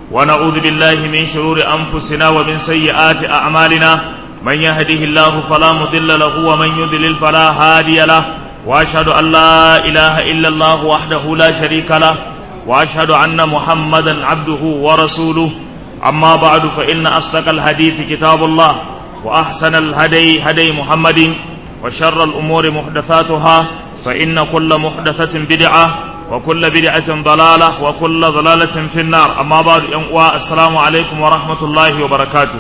ونعوذ بالله من شرور أنفسنا ومن سيئات أعمالنا من يهده الله فلا مضل له ومن يضلل فلا هادي له وأشهد أن لا إله إلا الله وحده لا شريك له وأشهد أن محمدا عبده ورسوله أما بعد فإن أصدق الحديث كتاب الله وأحسن الهدي هدي محمد وشر الأمور محدثاتها فإن كل محدثة بدعة وكل بدعة ضلالة وكل ضلالة في النار أما بعد السلام عليكم ورحمة الله وبركاته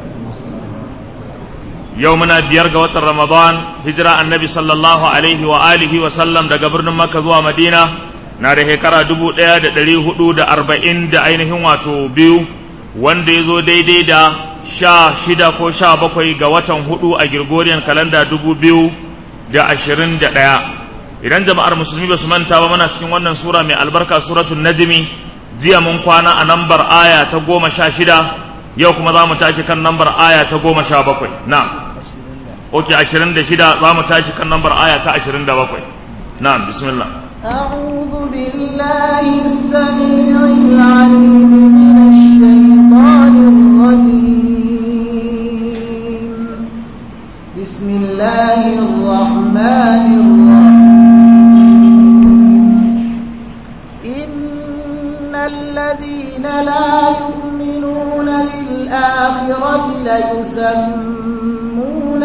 يومنا بيرجى وتر رمضان هجرة النبي صلى الله عليه وآله وسلم دا قبرنا مكة زوا مدينة ناره هكرا دبو دا دا دلي حدود أربعين دا أينهم واتو بيو wanda ya zo daidai da sha shida ko sha bakwai ga watan hudu a Gregorian kalanda dubu biyu da ashirin da ɗaya idan jama'ar musulmi ba su manta ba mana cikin wannan sura mai albarka suratun najmi jiya mun kwana a nambar aya ta goma sha shida yau kuma za mu tashi kan nambar aya ta goma sha bakwai na ok ashirin da shida za mu tashi kan nambar aya ta ashirin da bakwai na bismillah أعوذ بالله السميع العليم من الشيطان الرجيم بسم الله الرحمن الرحيم إن الذين لا يؤمنون بالآخرة ليسمون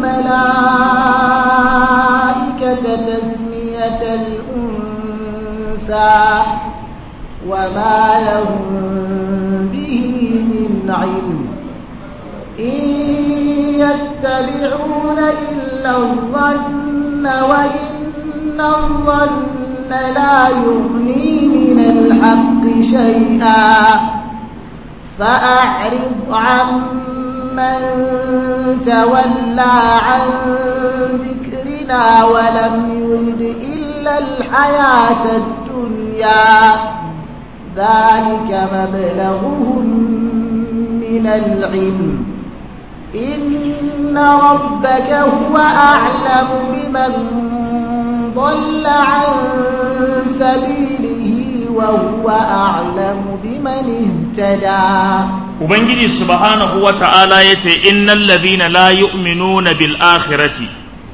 الملائكة تسمية الأنثى وما لهم به من علم إن يتبعون إلا الظن وإن الظن لا يغني من الحق شيئا فأعرض عمن تولى عن ذكرنا ولم يرد إلا الحياة الدنيا ذلك مبلغهم من العلم إن ربك هو أعلم بمن ضل عن سبيله وهو أعلم بمن اهتدى Ubangiji subhanahu wa ta'ala ya ce, Innan ladhina la yu'minuna bil akhirati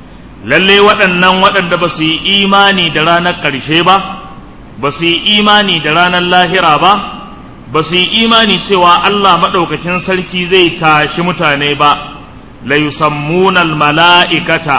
lalle waɗannan waɗanda ba su yi imani da ranar ƙarshe ba, ba su yi imani da ranar lahira ba, ba su yi imani cewa Allah maɗaukakin sarki zai tashi mutane ba, la yusammunal mala'ikata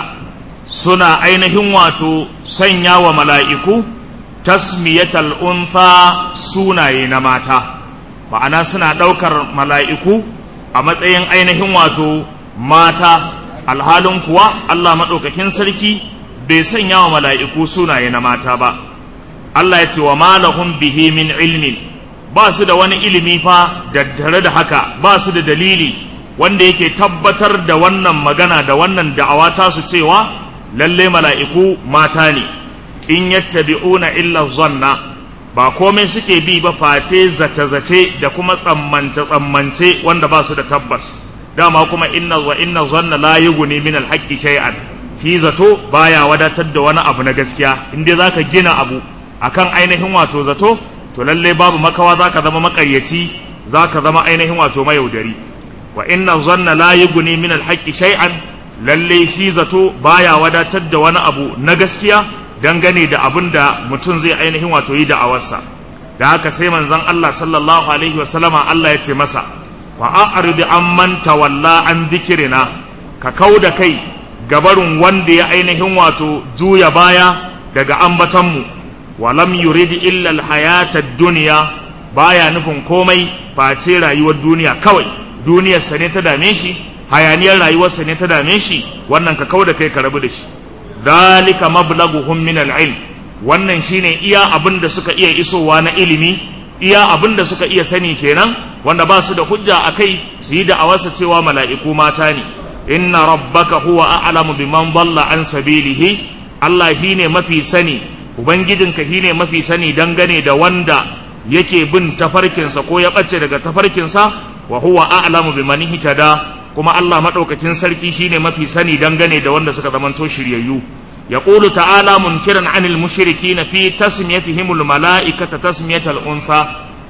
suna ainihin wato sanya wa mala'iku tasmiyatal unfa sunaye na mata. ma'ana suna ɗaukar mala'iku a matsayin ainihin wato mata alhalin kuwa Allah maɗaukakin sarki bai sanya wa mala'iku sunaye na mata ba Allah ya ce wa malahun bihi min ilmin ba su da wani ilimi fa daddare da haka ba su da dalili wanda yake tabbatar da wannan magana da wannan da'awa tasu cewa lalle mala'iku mata ne in yattabi'una illa zanna ba komai suke bi ba face zace-zace da kuma tsammance-tsammance wanda ba su da tabbas dama kuma inna wa inna zanna la yughni min al-haqqi shay'an shi zato baya wadatar da wani abu na gaskiya in dai zaka gina abu akan ainihin wato zato to lalle babu makawa zaka zama makaryaci zaka zama ainihin wato mayaudari wa inna zanna la yughni min al-haqqi shay'an lalle shi zato baya wadatar da wani abu na gaskiya dangane da abin da mutum zai ainihin wato yi da'awarsa da haka sai manzon Allah sallallahu alaihi wasallama Allah ya ce masa fa a'rid amman tawalla an dhikrina ka kauda kai gabarin wanda ya ainihin wato juya baya daga ambatanmu wa lam yurid illa alhayata ad-dunya baya nufin komai face rayuwar duniya kawai duniyar sa ne ta dame shi hayaniyar rayuwarsa ne ta dame shi wannan ka kauda kai ka rabu da shi zalika mablaghuhum min al-ilm wannan shine iya abin da suka iya isowa na ilimi iya abin da suka iya sani kenan wanda ba su da hujja akai su yi da'awarsa cewa mala'iku mata ne inna rabbaka huwa a'lamu biman dalla an sabilihi Allah shine mafi sani ubangijinka shine mafi sani dangane da wanda yake bin tafarkinsa ko ya bace daga tafarkinsa wa huwa a'lamu biman hitada kuma Allah madaukakin sarki shine mafi sani dangane da wanda suka zamanto shiryayyu يقول تعالى منكرا عن المشركين في تسميتهم الملائكة تسمية الأنثى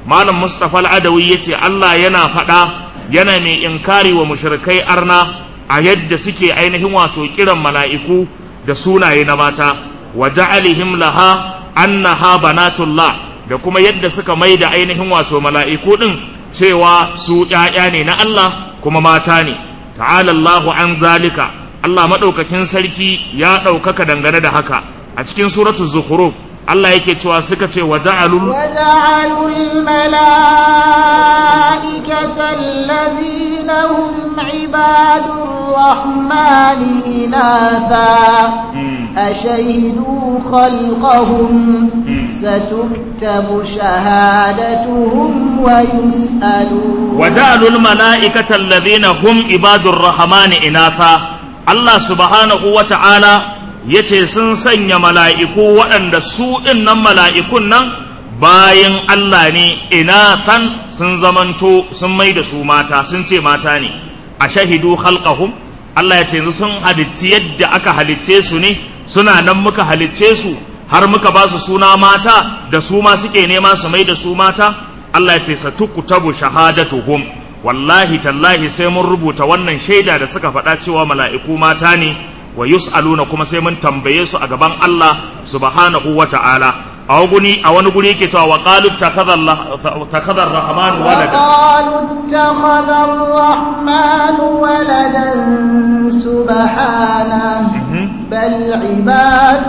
malam Mustapha al-Adawi yace Allah yana faɗa yana mai inkari wa mushrikai arna a yadda suke ainihin wato kiran mala'iku da sunaye na mata wa ja'alihim laha annaha banatullah da kuma yadda suka mai da ainihin wato mala'iku din cewa su ‘ya'ya ne na Allah kuma mata ne ta'ala Allahu an zalika Allah maɗaukakin sarki ya ɗaukaka dangane da haka a cikin suratul zukhruf Allah yake cewa suka ce wa ja'alul وجعلوا الملائكة الذين هم عباد الرحمن إناثا أشهدوا خلقهم ستكتب شهادتهم ويسألون وجعلوا الملائكة الذين هم عباد الرحمن إناثا الله سبحانه وتعالى yace sun sanya mala'iku waɗanda su ɗinnan mala'ikun nan bayan Allah ne inathan sun zamanto sun mai da su mata sun ce mata ne a shahidu khalqahum Allah ya ce yanzu sun halicci yadda aka halicce su ne suna nan muka halicce su har muka ba su suna mata da su ma suke nema su mai da su mata Allah ya ce satukutabu shahadatuhum wallahi tallahi sai mun rubuta wannan shaida da suka faɗa cewa mala'iku mata ne wa yus'aluna kuma sai mun tambaye su a gaban Allah subhanahu wa ta'ala a wani a wani guri yake cewa wa qalu takhadha ar-rahman walada وقالوا اتخذ الرحمن ولدا سبحانه بل عباد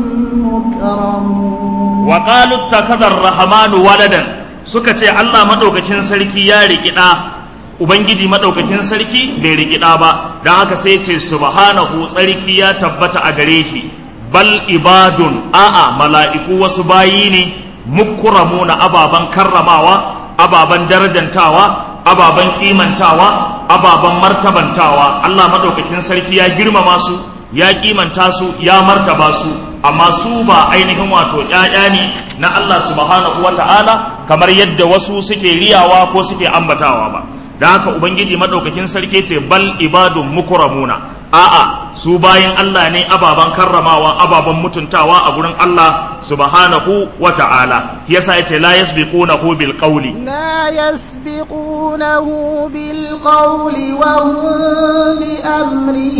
مكرمون wa qalu takhadha ar-rahman waladan suka ce Allah madaukakin sarki ya riki da ubangiji madaukakin sarki bai riki da ba dan haka sai ce subhanahu tsarki ya tabbata a gare shi bal ibadun a'a mala'iku wasu bayi ne mukramuna ababan karramawa ababan darajantawa ababan kimantawa ababan martabantawa Allah madaukakin sarki ya girmama su ya kimanta su ya martaba su amma su ba ainihin wato ƴaƴa ne na Allah subhanahu wata'ala kamar yadda wasu suke riyawa ko suke ambatawa ba da haka ubangiji madaukakin sarki ce bal ibadun mukramuna a'a su bayan Allah ne ababan karramawa ababan mutuntawa a gurin Allah subhanahu wata'ala yasa yace la yasbiqunahu bil qawli لا يسبقونه بالقول وهم بأمره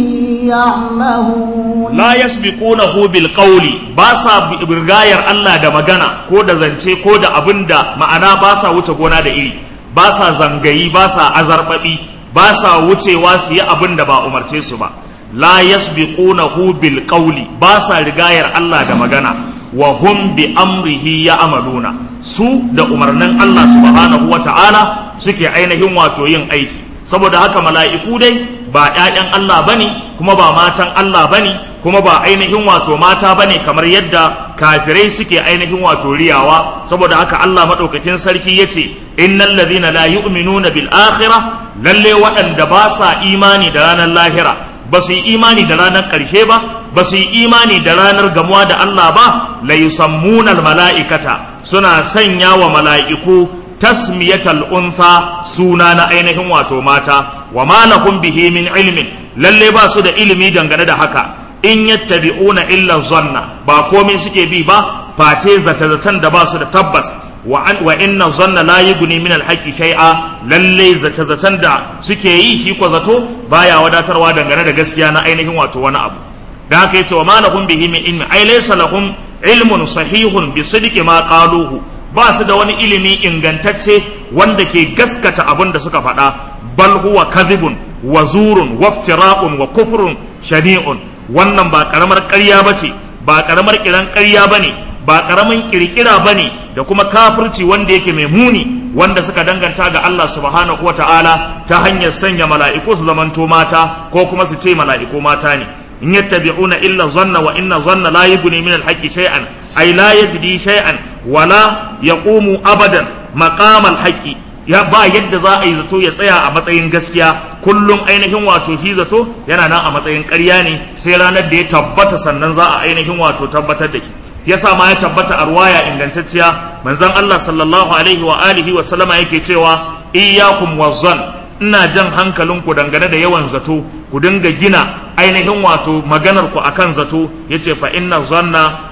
يعمهون la yasbiqunahu bil qawli ba sa birgayar Allah da magana ko da zance ko da abinda ma'ana ba sa wuce gona da iri ba sa zangayi ba sa azarbabi ba sa wucewa su yi abin da ba umarce su ba la yasbiqunahu bil qawli ba sa rigayar Allah da magana wa hum bi amrihi ya'maluna su da umarnin Allah subhanahu wata'ala suke ainihin wato yin aiki saboda haka mala'iku dai ba ‘ya'yan Allah ba ne kuma ba matan Allah ba ne kuma ba ainihin wato mata ba ne kamar yadda kafirai suke ainihin wato riyawa saboda haka Allah maɗaukakin sarki ya ce innal ladhina la yu'minuna bil akhirah lalle waɗanda ba sa imani da ranar lahira ba su yi imani da ranar ƙarshe ba ba su yi imani da ranar gamuwa da Allah ba la yusammuna al mala'ikata suna sanya wa mala'iku tasmiyatal untha suna na ainihin wato mata wa ma lahum bihi min ilmin lalle ba su da ilimi dangane da haka in yattabi'una illa zanna ba komai suke bi ba face zata-zatan da ba su da tabbas wa an wa inna zanna la yughni min al-haqqi shay'a lalle zata-zatan da suke yi shi ko zato baya wadatarwa dangane da gaskiya na ainihin wato wani abu da haka yace wa ma lahum bihi min ilmi ay laysa lahum ilmun sahihun bi sidqi ma qaluhu ba su da wani ilimi ingantacce wanda ke gaskata abin da suka faɗa bal huwa kadhibun wa zurun wa iftira'un wa kufrun shani'un wannan ba karamar ƙarya bace ba karamar kiran ƙarya bane ba karamin kirkira bane da kuma kafirci wanda yake mai muni wanda suka danganta ga Allah subhanahu wata'ala ta hanyar sanya mala'iku su zamanto mata ko kuma su ce mala'iku mata ne in yattabi'una illa zanna wa inna zanna la yughni min al-haqqi shay'an ay la yajdi shay'an wala yaqumu abadan maqam al-haqqi ya ba yadda za a yi zato ya tsaya a matsayin gaskiya kullum ainihin wato shi zato yana nan a matsayin ƙarya ne sai ranar da ya tabbata sannan za a ainihin wato tabbatar da shi yasa ma ya tabbata a ruwaya ingantacciya manzon Allah sallallahu alaihi wa alihi wa sallama yake cewa iyyakum wazzan ina jan hankalinku dangane da yawan zato ku dinga gina ainihin wato maganar ku akan zato yace fa inna zanna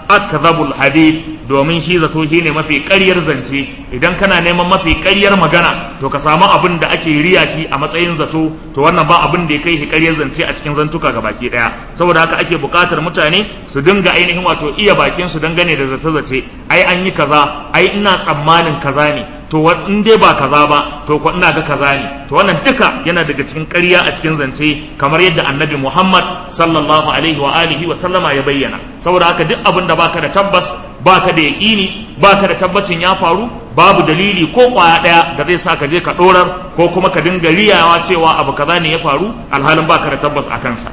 akdhabul hadith domin shi zato shine mafi ƙaryar zance idan kana neman mafi ƙaryar magana to ka samu abin da ake riya shi a matsayin zato to wannan ba abin da ya kai shi ƙaryar zance a cikin zantuka ga baki ɗaya saboda haka ake buƙatar mutane su dinga ainihin wato iya bakin su dangane da zace-zace ai an yi kaza ai ina tsammanin kaza ne to in dai ba kaza ba to ko ina ga kaza ne to wannan duka yana daga cikin ƙarya a cikin zance kamar yadda annabi Muhammad sallallahu alaihi wa alihi wa sallama ya bayyana saboda haka duk abin da baka da tabbas baka da yaƙini baka da tabbacin ya faru babu dalili ko kwaya ɗaya da zai sa ka je ka ɗorar ko kuma ka dinga riyawa cewa abu kaza ne ya faru alhalin baka da tabbas a kansa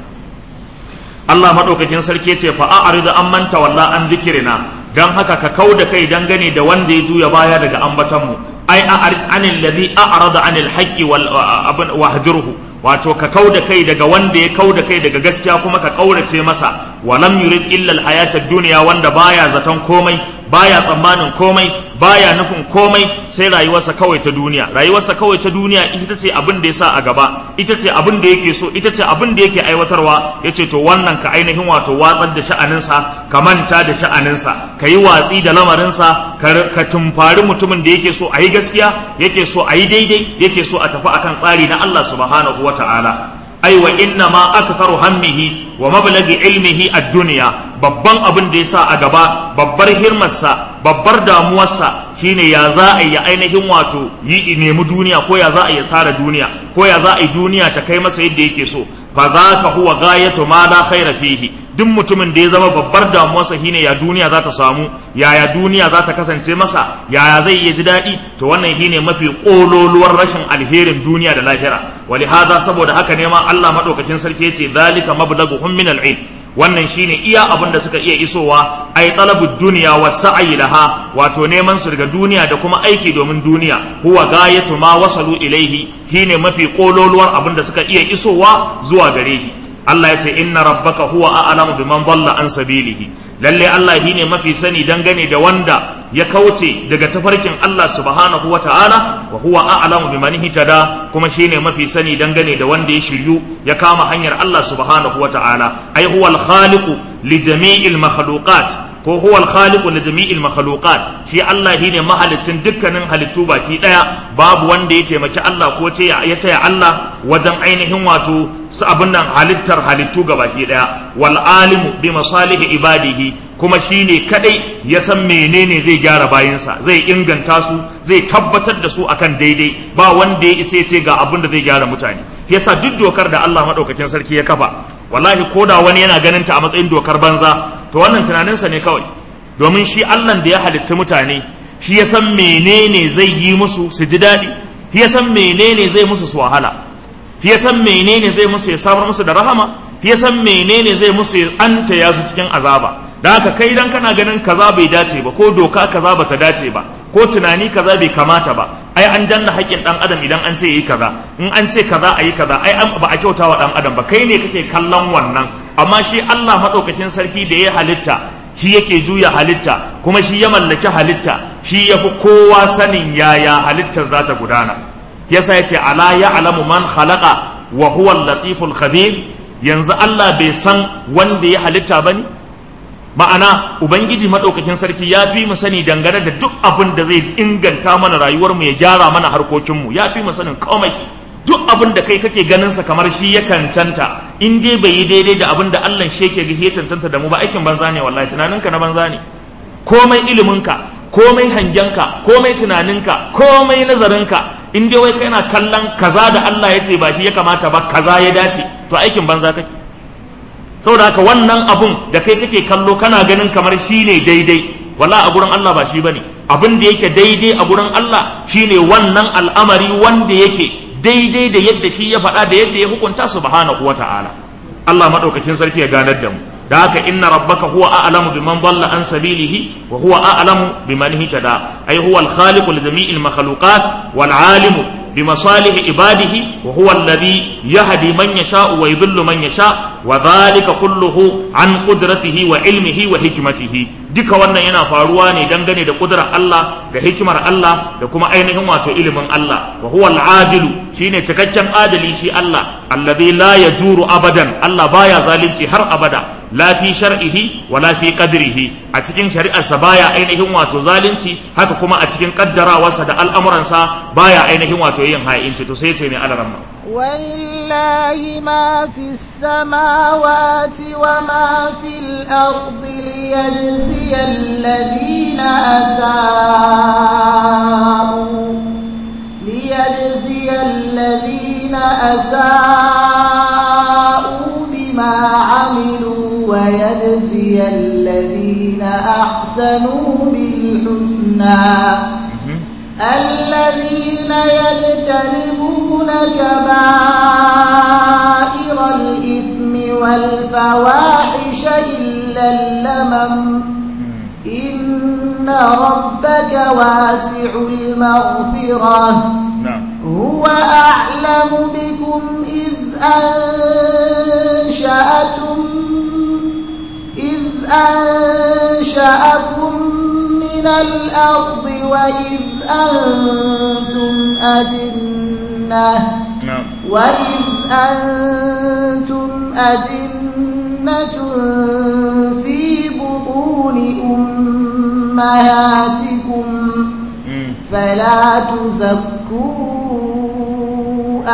Allah maɗaukakin sarki ce fa a'rid an manta walla an zikirina dan haka ka kau da kai dangane da wanda ya juya baya daga ambaton mu ai a'rid anil ladhi a'rada anil haqqi wal wahjurhu wato ka kau da kai daga wanda ya kau da kai daga gaskiya kuma ka kaurace masa walam yurid illa al hayatad dunya wanda baya zaton komai baya tsammanin komai baya nufin komai sai rayuwarsa kawai ta duniya rayuwarsa kawai ta duniya ita ce abin da ya sa a gaba ita ce abin da yake so ita ce abin da yake aiwatarwa ya ce to wannan ka ainihin wato watsar da sha'aninsa ka manta da sha'aninsa ka yi watsi da lamarinsa ka tumfari mutumin da yake so a yi gaskiya yake so a yi daidai yake so a tafi akan tsari na Allah subhanahu wa ta'ala ai wa inna ma aktharu hammihi wa mablagi ilmihi ad-dunya babban abin da yasa a gaba babbar hirmarsa babbar damuwarsa shine ya za a yi ainihin wato yi nemi duniya ko ya za a yi tara duniya ko ya za a yi duniya ta kai masa yadda yake so fa za ka huwa gayatu ma la khaira fihi duk mutumin da ya zama babbar damuwarsa shine ya duniya za ta samu yaya duniya za ta kasance masa yaya zai iya ji daɗi to wannan shine mafi ƙololuwar rashin alherin duniya da lahira wali hada saboda haka ne ma Allah madaukakin sarki yace zalika mablaghuhum min al-ilm wannan shine iya abin da suka iya isowa ai talabud duniya wa sa'i laha wato neman su daga duniya da kuma aiki domin duniya huwa gayatu ma wasalu ilaihi shine mafi kololuwar abin da suka iya isowa zuwa gare shi Allah ya ce inna rabbaka huwa a'lamu biman dalla an sabilihi lalle Allah shine mafi sani dangane da wanda ya kauce daga tafarkin Allah subhanahu wa ta'ala wa huwa a'lamu biman hitada kuma shine mafi sani dangane da wanda ya shiryu ya kama hanyar Allah subhanahu wa ta'ala ai huwa al-khaliqu li jami'il makhluqat ko huwa al-khaliqu li jami'il makhluqat shi Allah shine mahalicin dukkanin halittu baki daya babu wanda ya taimaki Allah ko ce ya taya Allah wajen ainihin wato su abin nan halittar halittu ga baki daya wal alimu bi masalihi ibadihi kuma shine kadai ya san menene zai gyara bayinsa zai inganta su zai tabbatar da su akan daidai ba wanda ya isa ya ce ga abin da zai gyara mutane yasa duk dokar da Allah madaukakin sarki ya kafa wallahi koda wani yana ganin ta a matsayin dokar banza to wannan tunaninsa ne kawai domin shi Allah da ya halitta mutane shi ya san menene zai yi musu su ji daɗi shi ya san menene zai musu su wahala shi ya san menene zai musu ya samar musu da rahama shi ya san menene zai musu ya anta ya su cikin azaba da haka kai dan kana ganin kaza bai dace ba ko doka kaza bata dace ba ko tunani kaza bai kamata ba ai an danna haƙƙin dan adam idan an ce yi kaza in an ce kaza a yi kaza ai ba a kyauta wa dan adam ba kai ne kake kallon wannan amma shi Allah madaukakin sarki da ya halitta shi yake juya halitta kuma shi ya mallaki halitta shi ya fi kowa sanin yaya halittar za ta gudana yasa ya ce ala ya alamu man khalaqa wa huwa latiful khabir yanzu Allah bai san wanda ya halitta ba ne ma'ana ubangiji maɗaukakin sarki ya fi mu sani dangane da duk abin da zai inganta mana rayuwarmu ya gyara mana harkokinmu ya fi mu sanin komai duk abin da kai kake ganin sa kamar shi ya cancanta in dai bai yi daidai da abin da Allah shi yake ya cancanta da mu ba aikin banza ne wallahi tunaninka na banza ne komai iliminka komai hangenka komai tunaninka komai nazarinka in dai wai kana kallon kaza da Allah ya ce ba shi ya kamata ba kaza ya dace to aikin banza kake saboda haka wannan abun da kai kake kallo kana ganin kamar shi ne daidai wala a gurin Allah ba shi bane abin da yake daidai a gurin Allah shine wannan al'amari wanda yake daidai da yadda shi ya faɗa da yadda ya hukunta subhanahu wata'ala Allah madaukakin sarki ya ganar da mu da haka inna rabbaka huwa a'lamu biman dalla an sabilihi wa huwa a'lamu biman hitada ay huwa al-khaliqu li jami'il makhluqat wal 'alimu بمصالح عباده وهو الذي يهدي من يشاء ويضل من يشاء وذلك كله عن قدرته وعلمه وحكمته duka wannan yana faruwa ne dangane da kudurar Allah da hikimar Allah da kuma ainihin wato ilimin Allah wa huwa al-adilu shine cikakken adali shi Allah alladhi la yajuru abadan Allah baya zalunci har abada la fi shar'ihi wa la fi qadrihi a cikin shari'arsa baya ainihin wato zalunci haka kuma a cikin kaddarawarsa da al'amuransa baya ainihin wato yin ha'inci to sai ce mai alaramma ولله ما في السماوات وما في الأرض ليجزي الذين أساءوا ليجزي الذين أساءوا بما عملوا ويجزي الذين أحسنوا بالحسنى الذين يجتنبون كبائر الإثم والفواحش إلا اللمم إن ربك واسع المغفرة na'am هو أعلم بكم إذ أنشأتم إذ أنشأكم من الأرض وإذ أنتم أجنة na'am وإذ أنتم أجنة في بطون أمهاتكم mm, فلا تزكوا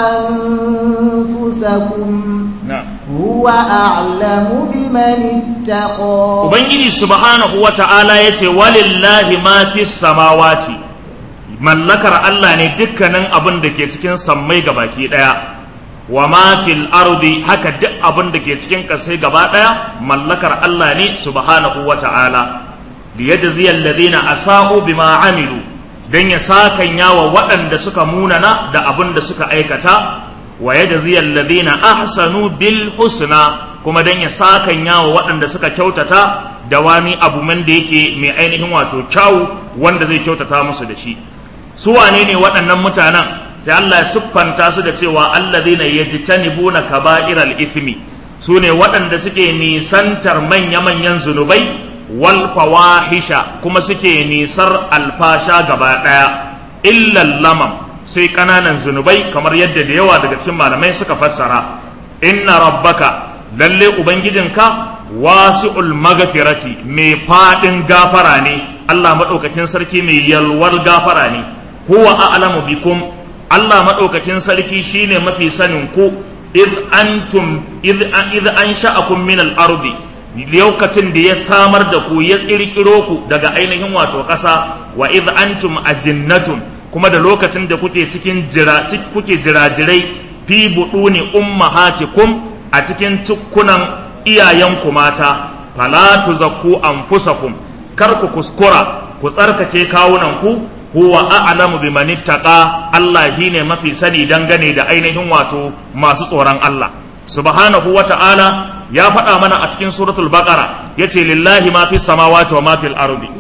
أنفسكم na'am هو أعلم بمن اتقى Ubangiji subhanahu wa ta'ala ya ce, Walillahi ma fi samawati, mallakar Allah ne dukkanin abin da ke cikin sammai baki ɗaya, wa ma fil ardi haka duk abin da ke cikin ƙasai gaba ɗaya, mallakar Allah ne subhanahu wa ta'ala. liyajziya alladhina asa'u bima amilu dan ya sakanya wa waɗanda suka munana da abin da suka aikata wa yajziya alladhina ahsanu bil husna kuma dan ya sakanya wa waɗanda suka kyautata da wani abu man da yake mai ainihin wato kyawu wanda zai kyautata musu da shi su wane ne waɗannan mutanen sai Allah ya siffanta su da cewa alladhina yajtanibuna kaba'iral ithmi su ne waɗanda suke nisantar manya-manyan zunubai wal fawahisha kuma suke nisar alfasha gaba ɗaya illal lamam sai ƙananan zunubai kamar yadda da yawa daga cikin malamai suka fassara inna rabbaka lalle ubangijinka wasi'ul magfirati mai faɗin gafara ne Allah maɗaukakin sarki mai yalwar gafara ne huwa a'lamu bikum Allah maɗaukakin sarki shine mafi sanin ku id antum id id ansha'akum min al-ardi lokacin da ya samar da ku ya kirkiro ku daga ainihin wato ƙasa wa id antum ajinnatun kuma da lokacin da kuke cikin jira kuke jirajirai fi buduni ummahatikum a cikin tukkunan iyayenku mata fala tuzakku anfusakum kar ku kuskura ku tsarkake kawunan ku huwa a'lamu biman ittaqa Allah shine mafi sani dangane da ainihin wato masu tsoron Allah subhanahu wa ta'ala ya faɗa mana a cikin suratul baqara yace lillahi ma fis samawati wa ma fil ardi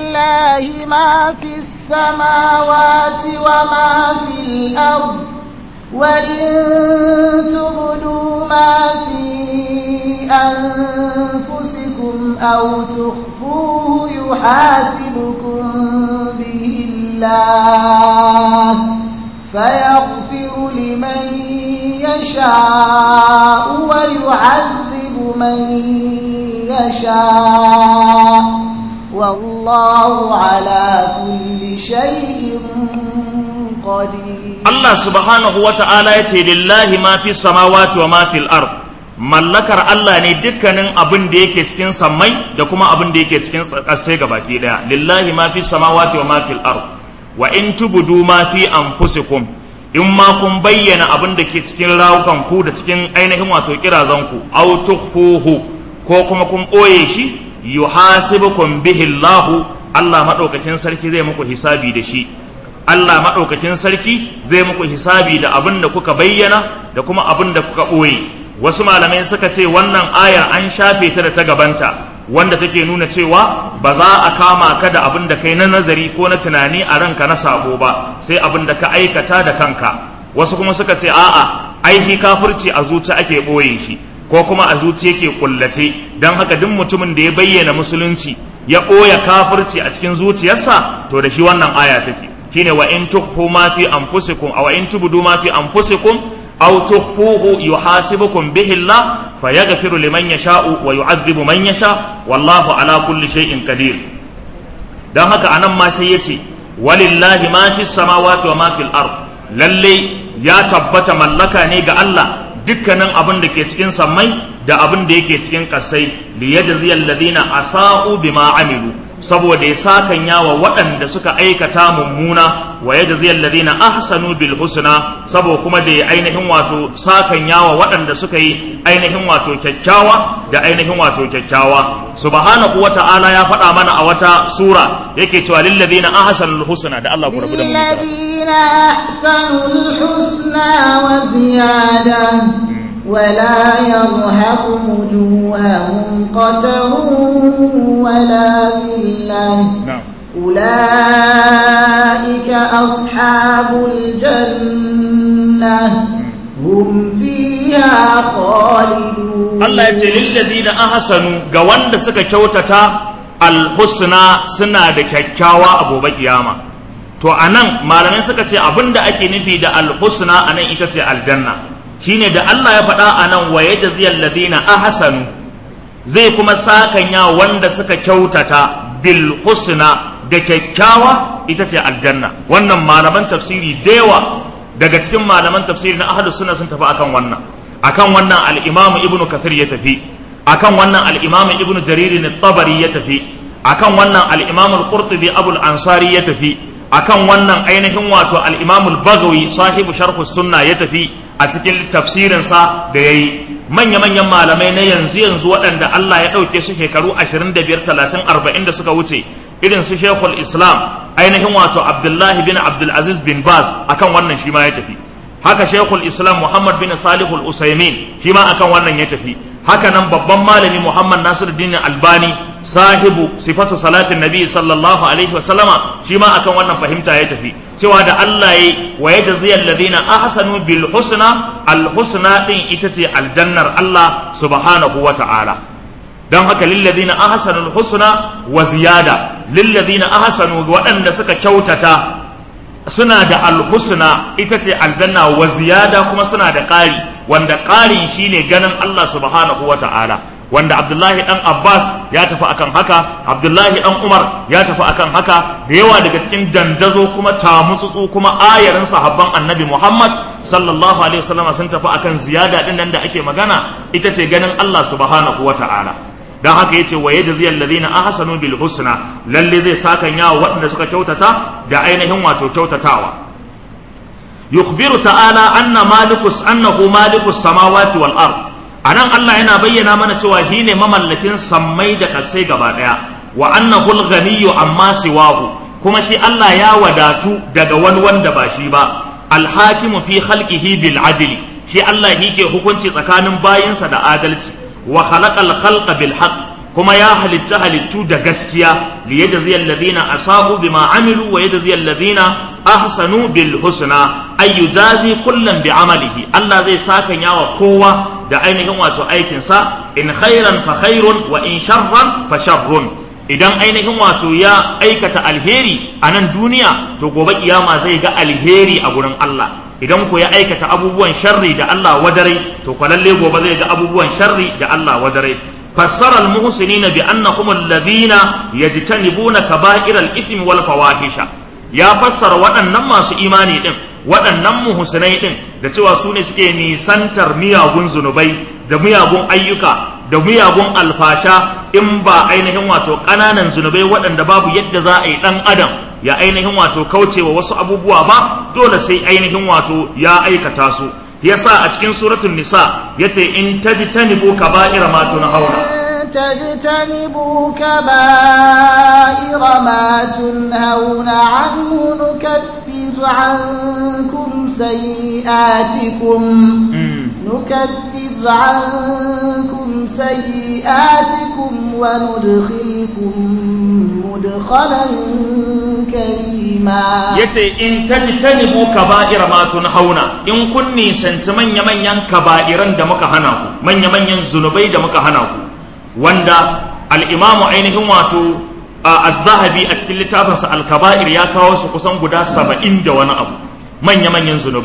لله ما في السماوات وما في الأرض وإن تبدوا ما في أنفسكم أو تخفوه يحاسبكم به الله فيغفر لمن يشاء ويعذب من يشاء والله على كل شيء قدير Allah subhanahu wa ta'ala ya ce lillahi ma fi samawati wa ma fil ard mallakar Allah ne dukkanin abin da yake cikin sammai da kuma abin da yake cikin ƙasai gabaki daya lillahi ma fi samawati wa ma fil ard wa in tubudu ma fi anfusikum in ma kun bayyana abin da ke cikin rawukan ku da cikin ainihin wato kirazan ku aw tukhfuhu ko kuma kun boye shi yuhasibukum bihi Allah Allah madaukakin sarki zai muku hisabi da shi Allah maɗaukakin sarki zai muku hisabi da abin da kuka bayyana da kuma abin da kuka ɓoye wasu malamai suka ce wannan ayar an shafe ta da ta gabanta wanda take nuna cewa ba za a kama ka da abin da kai na nazari ko na tunani a ranka na sabo ba sai abin da ka aikata da kanka wasu kuma suka ce a'a aiki kafirci a zuci ake ɓoye shi ko kuma a zuci yake kullace don haka duk mutumin da ya bayyana musulunci ya ɓoye kafirci a cikin zuciyarsa to da shi wannan aya take shine wa in tukhfu ma fi anfusikum aw in tubdu ma fi anfusikum aw tukhfuhu yuhasibukum bihi Allah fayaghfiru liman yasha'u wa yu'adhibu man yasha wallahu ala kulli shay'in qadir dan haka anan ma sai yace walillahi ma fis samawati wa ma fil ard lalle ya tabbata mallaka ne ga Allah dukkanin abin da ke cikin sammai da abin da yake cikin kasai liyajziyal ladina asa'u bima amilu saboda ya sakan yawa waɗanda suka aikata mummuna wa yajziyal ladina ahsanu bil husna saboda kuma da ya ainihin wato sakan yawa waɗanda suka yi ainihin wato kyakkyawa da ainihin wato kyakkyawa subhanahu wata'ala ya faɗa mana a wata sura yake cewa lil ladina ahsanul husna da Allah ku rabu da mu للذين أحسنوا الحسنى وزيادة ولا يرهق وجوههم قتر ولا ذلة na'am أولئك أصحاب الجنة هم فيها خالدون Allah ya ce lillazina ahsanu ga wanda suka kyautata alhusna suna da kyakkyawa a gobe kiyama to anan malamai suka ce abinda ake nufi da alhusna anan ita ce aljanna shine da Allah ya faɗa anan wa yajziyal ladina ahsanu zai kuma sakanya wanda suka kyautata bil husna da kyakkyawa ita ce aljanna wannan malaman tafsiri da yawa daga cikin malaman tafsiri na ahlus sunna sun tafi akan wannan akan wannan al-imamu ibnu kathir ya tafi akan wannan al-imamu ibnu jarir at-tabari ya tafi akan wannan al-imamu al-qurtubi abul ansari ya tafi akan wannan ainihin wato al-imamu al-bagawi sahibu sharh sunna ya tafi a cikin tafsirin sa da yayi manya-manyan malamai na yanzu yanzu waɗanda Allah ya ɗauke su shekaru 25 30 40 da suka wuce irin su Sheikhul Islam ainihin wato Abdullahi bin Abdul Aziz bin Baz akan wannan shi ma ya tafi haka Sheikhul Islam Muhammad bin Salihul Usaimin shi ma akan wannan ya tafi haka nan babban malami Muhammad Nasiruddin Albani sahibu sifatu salatin nabi sallallahu alaihi wasallama shi ma akan wannan fahimta ya tafi cewa da Allah ya wa yajziyal ladina ahsanu bil husna al husna din ita ce aljannar Allah subhanahu wa ta'ala don haka lilladina ahsanul husna wa ziyada lilladina ahsanu waɗanda suka kyautata suna da alhusna ita ce aljanna wa ziyada kuma suna da ƙari wanda ƙarin shine ganin Allah subhanahu wa ta'ala wanda Abdullahi dan Abbas ya tafi akan haka Abdullahi dan Umar ya tafi akan haka da yawa daga cikin dandazo kuma tamutsutsu kuma ayarin sahabban Annabi Muhammad sallallahu alaihi wasallam sun tafi akan ziyada din nan da ake magana ita ce ganin Allah subhanahu wa ta'ala dan haka yace wa yajzi alladhina ahsanu bil husna lalle zai sakan yawa waɗanda suka kyautata da ainihin wato kyautatawa yukhbiru ta'ala anna malikus annahu malikus samawati wal ard anan Allah yana bayyana mana cewa shi ne mamallakin sammai da kasai gaba daya wa annahu al-ghaniyyu amma siwahu kuma shi Allah ya wadatu daga wani wanda ba shi ba al-hakimu fi khalqihi bil adli shi Allah yake hukunci tsakanin bayinsa da adalci wa khalaqal khalqa bil haqq kuma ya halitta halittu da gaskiya li yajzi alladhina asabu bima amilu wa yajzi alladhina ahsanu bil husna ay yujazi kullan bi amalihi Allah zai saka yawa kowa da ainihin wato aikin sa in khairan fa khairun wa in sharran fa sharrun idan ainihin wato ya aikata alheri a nan duniya to gobe kiyama zai ga alheri a gurin Allah idan ku ya aikata abubuwan sharri da Allah wadarai to kwalalle gobe zai ga abubuwan sharri da Allah wadarai fassara almuhsinina bi annahum alladhina yajtanibuna kaba'ir al-ithmi wal fawahisha ya fassara waɗannan masu imani din waɗannan muhsinai din da cewa su ne suke nisantar miyagun zunubai da miyagun ayyuka da miyagun alfasha in ba ainihin wato ƙananan zunubai waɗanda babu yadda za a yi ɗan adam ya ainihin wato kaucewa wasu abubuwa ba dole sai ainihin wato ya aikata su yasa a cikin suratul nisa yace in tajtanibu kaba'ira ma tunhauna تجتنبوا كبائر ما تنهون عنه نكفر عنكم سيئاتكم نكفر عنكم سيئاتكم وندخلكم مدخلا كريما yace in tajtanibu kaba'ira ma tunhauna in kun nisanci manya manyan kaba'iran da muka hana ku manya manyan zunubai da muka hana ku wanda al-imamu ainihin wato az-zahabi a cikin littafinsa al-kaba'ir ya kawo su kusan guda saba'in da wani abu manya manyan zunubai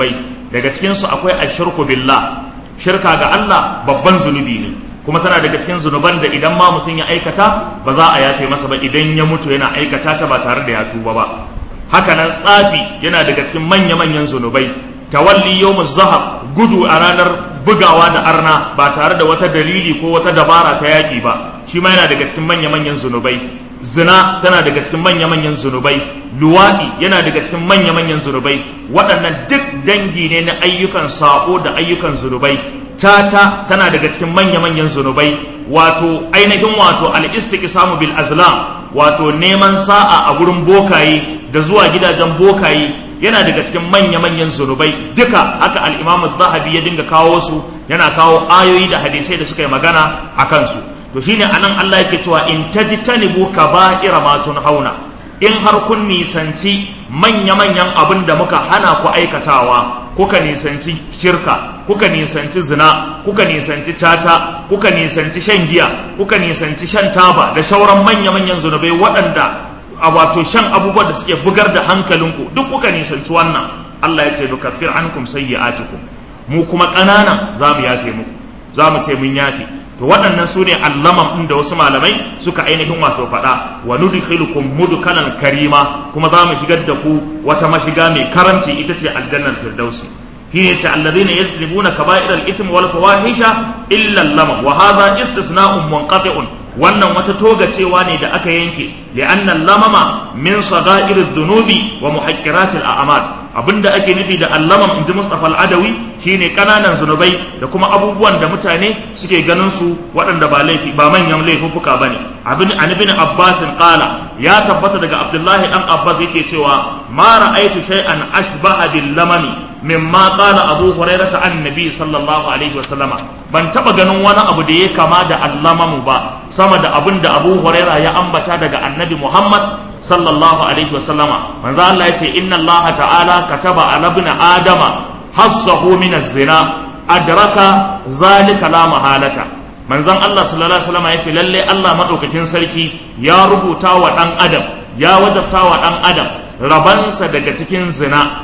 daga cikin su akwai ashirku billah shirka ga Allah babban zunubi ne kuma tana daga cikin zunuban da idan ma mutum ya aikata ba za a yafe masa ba idan ya mutu yana aikata ta ba tare da ya tuba ba haka nan tsafi yana daga cikin manya-manyan zunubai tawalli yawmuz zahab gudu a ranar bugawa da arna ba tare da wata dalili ko wata dabara ta yaƙi ba shi ma yana daga cikin manya-manyan zunubai zina tana daga cikin manya-manyan zunubai luwaɗi yana daga cikin manya-manyan zunubai waɗannan duk dangi ne na ayyukan saƙo da ayyukan zunubai tata tana daga cikin manya-manyan zunubai wato ainihin wato al-istiqsamu bil azlam wato neman sa'a a gurin bokaye da zuwa gidajen bokaye yana daga cikin manya-manyan zunubai duka haka al-imam zahabi ya dinga kawo su yana kawo ayoyi da hadisai da suka yi magana a kansu to shine anan Allah yake cewa in tajtanibu kaba'ira ma hauna in har kun nisanci manya-manyan abin da muka hana ku aikatawa kuka nisanci shirka kuka nisanci zina kuka nisanci tata kuka nisanci shan giya kuka nisanci shan taba da shauran manya-manyan zunubai waɗanda a wato shan abubuwan da suke bugar da hankalinku duk kuka nisanci wannan Allah ya ce nukaffir ankum sayyi'atikum mu kuma ƙanana za mu yafe muku za mu ce mun yafe to waɗannan su ne allaman ɗin da wasu malamai suka ainihin wato faɗa wa nudkhilukum mudkalan karima kuma za mu shigar da ku wata mashiga mai karanci ita ce aljannar firdausi shine ce alladhina yajribuna kaba'ir al-ithmi wal fawahisha illa allama wa hadha istisna'un munqati'un wannan wata toga cewa ne da aka yanke li'anna lamama min sagha'ir dhunubi wa muhaqqirat al-a'mal abinda ake nufi da allaman inji Mustafa al-Adawi shine kananan zunubai da kuma abubuwan da mutane suke ganin su waɗanda ba laifi ba manyan laifuffuka bane abin an ibn Abbas qala ya tabbata daga Abdullahi dan Abbas yake cewa ma ra'aytu shay'an ashbaha bil lamami mimma qala Abu Hurairah an Nabi sallallahu alaihi wa sallama ban taba ganin wani abu da ya kama da allamamu ba sama da abin da Abu Hurairah ya ambata daga Annabi Muhammad sallallahu alaihi wa sallama manzo Allah ya ce inna Allah ta'ala kataba ala ibn adama hassahu min az-zina adraka zalika la mahalata manzon Allah sallallahu alaihi wasallam yace lalle Allah madaukakin sarki ya rubuta wa dan adam ya wajabta wa dan adam rabansa daga cikin zina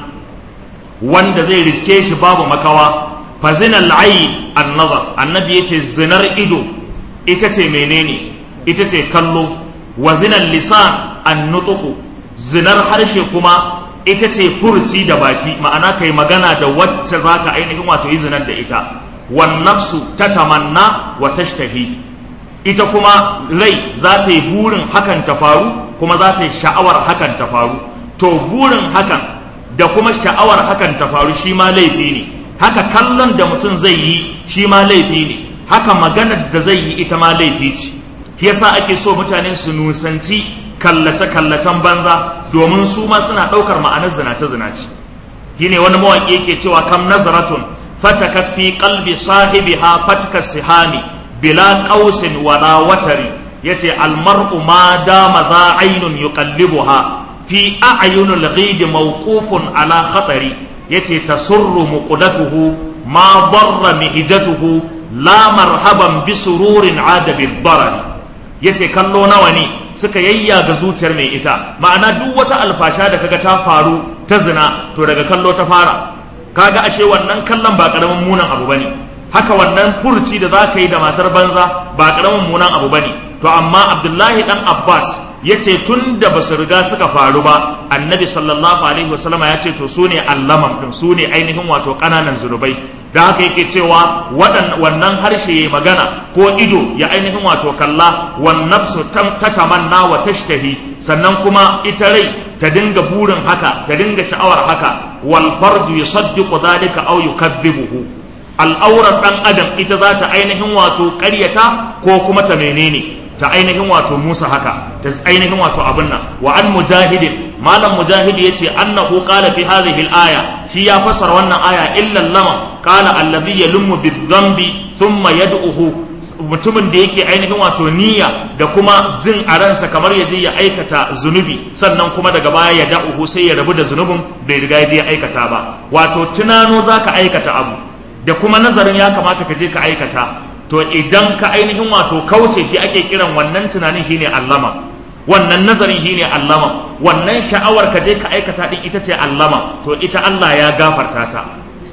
wanda zai riske shi babu makawa fa zinal ayn an-nazar annabi yace zinar ido ita ce menene ita ce kallo wa zinal lisan an-nutqu zinar harshe kuma ita ce furci da baki ma'ana kai magana da wacce za ka ainihin wato izinar da ita wan nafsu ta tamanna wa tashtahi ita kuma rai za ta yi burin hakan ta faru kuma za ta yi sha'awar hakan ta faru to burin hakan da kuma sha'awar hakan ta faru shi ma laifi ne haka kallon da mutum zai yi shi ma laifi ne haka maganar da zai yi ita ma laifi ce shi yasa ake so mutane su nusanci kallace-kallacen banza domin su ma suna ɗaukar ma'anar zinace-zinace shi ne wani mawaƙi yake cewa kam nazaratun fatakat fi qalbi sahibiha fatka sihami bila qausin wala watari yace almar'u ma dama za ainun yuqallibuha fi a'yunil ghid mawqufun ala khatari yace tasurru muqdatuhu ma darra mihjatuhu la marhaban bi sururin ada bil darari yace kallo nawa ne suka yayyaga zuciyar mai ita ma'ana duk wata alfasha da kaga ta faru ta zina to daga kallo ta fara kaga ashe wannan kallon ba karamin munan abu bane haka wannan furci da zaka yi da matar banza ba karamin munan abu bane to amma Abdullahi dan Abbas yace tun da basu riga suka faru ba annabi sallallahu alaihi wasallam ya ce to sune allamam din sune ainihin wato kananan zunubai da haka yake cewa wannan harshe ya magana ko ido ya ainihin wato kalla wan nafsu ta tamanna wa tashtahi sannan kuma ita rai ta dinga burin haka ta dinga sha'awar haka wal farju yusaddiqu dhalika aw yukadhibuhu al'aurar dan adam ita za ta ainihin wato ƙaryata ko kuma ta menene ta ainihin wato musa haka ta ainihin wato abin nan wa an mujahidin malam mujahid yace annahu qala fi hadhihi al-aya shi ya fassara wannan aya illa lama qala alladhi yalummu bidhanbi thumma yad'uhu mutumin da yake ainihin wato niyya da kuma jin a ransa kamar ya je ya aikata zunubi sannan kuma daga baya ya da'uhu sai ya rabu da zunubin bai riga ya je ya aikata ba wato tunano zaka aikata abu da kuma nazarin ya kamata ka je ka aikata to idan ka ainihin wato kauce shi ake kiran wannan tunanin shine allama wannan nazarin shine allama wannan sha'awar ka je ka aikata din ita ce allama to ita Allah ya gafarta ta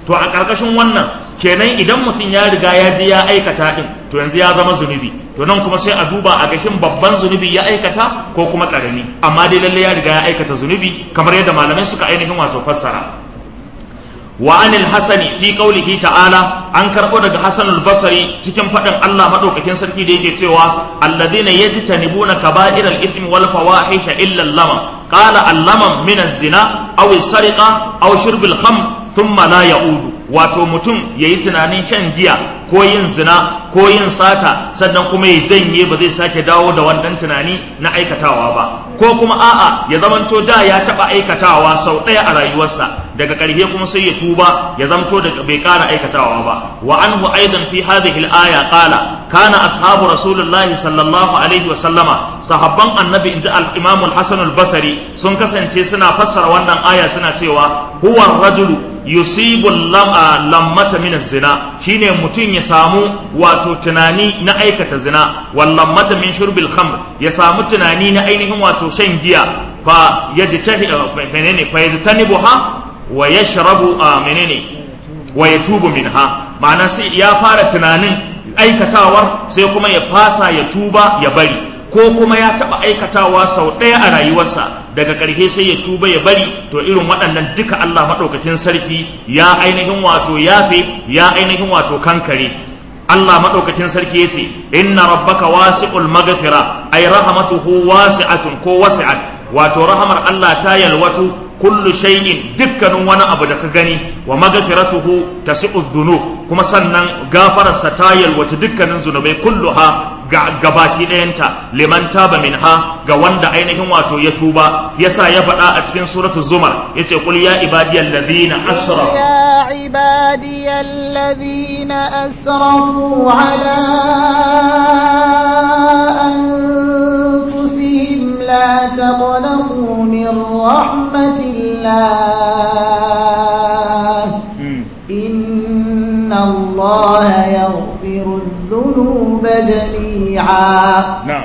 to a ƙarƙashin wannan kenan idan mutum ya riga ya je ya aikata din to yanzu ya zama zunubi to nan kuma sai a duba a gashin babban zunubi ya aikata ko kuma ƙarami amma dai lalle ya riga ya aikata zunubi kamar yadda malamai suka ainihin wato fassara wa anil hasani fi qaulihi ta'ala an karbo daga hasan al-basri cikin fadin Allah madaukakin sarki da yake cewa alladhina yajtanibuna kaba'ir al-ithmi wal fawahisha illa al-lama qala al-lama min az-zina aw as-sariqa aw shurb al-khamr thumma la ya'udu wato mutum yayi tunanin shan giya ko yin zina ko yin sata sannan kuma ya janye ba zai sake dawo da wannan tunani na aikatawa ba ko kuma a'a ya zamanto da ya taba aikatawa sau ɗaya a rayuwarsa daga ƙarshe kuma sai ya tuba ya zamto da bai ƙara aikatawa ba wa anhu aidan fi hadhihi al-aya qala kana ashabu rasulullahi sallallahu alaihi wa sallama sahabban annabi inji al-imam al-hasan al-basri sun kasance suna fassara wannan aya suna cewa huwa rajulu yusibu lammata min zina shine mutum ya samu wato tunani na aikata zina wal lammata min shurbil khamr ya samu tunani na ainihin wato shan giya fa yajtahi menene fa yajtanibuha wa yashrabu menene wa yatubu minha ma'ana sai ya fara tunanin aikatawar sai kuma ya fasa ya tuba ya bari ko kuma ya taɓa aikatawa sau ɗaya a rayuwarsa daga ƙarshe sai ya tuba ya bari to irin waɗannan duka Allah maɗaukakin sarki ya ainihin wato yafe ya ainihin wato kankare Allah maɗaukakin sarki ya ce inna rabbaka wasi'ul maghfira ay rahmatuhu wasi'atun ko wasi'at wato rahamar Allah ta yalwatu kullu shay'in dukkanin wani abu da ka gani wa maghfiratuhu tasi'u dhunub kuma sannan gafararsa ta yalwace dukkanin zunubai kulluha ga gabaki ɗayanta liman taba minha ga wanda ainihin wato ya tuba yasa ya faɗa a cikin suratu zumar yace qul ya ibadiyal ladina asrafu يا عبادي الذين أسرفوا على أنفسهم لا تقنطوا من رحمة الله إن الله يغفر الذنوب جميعا na'am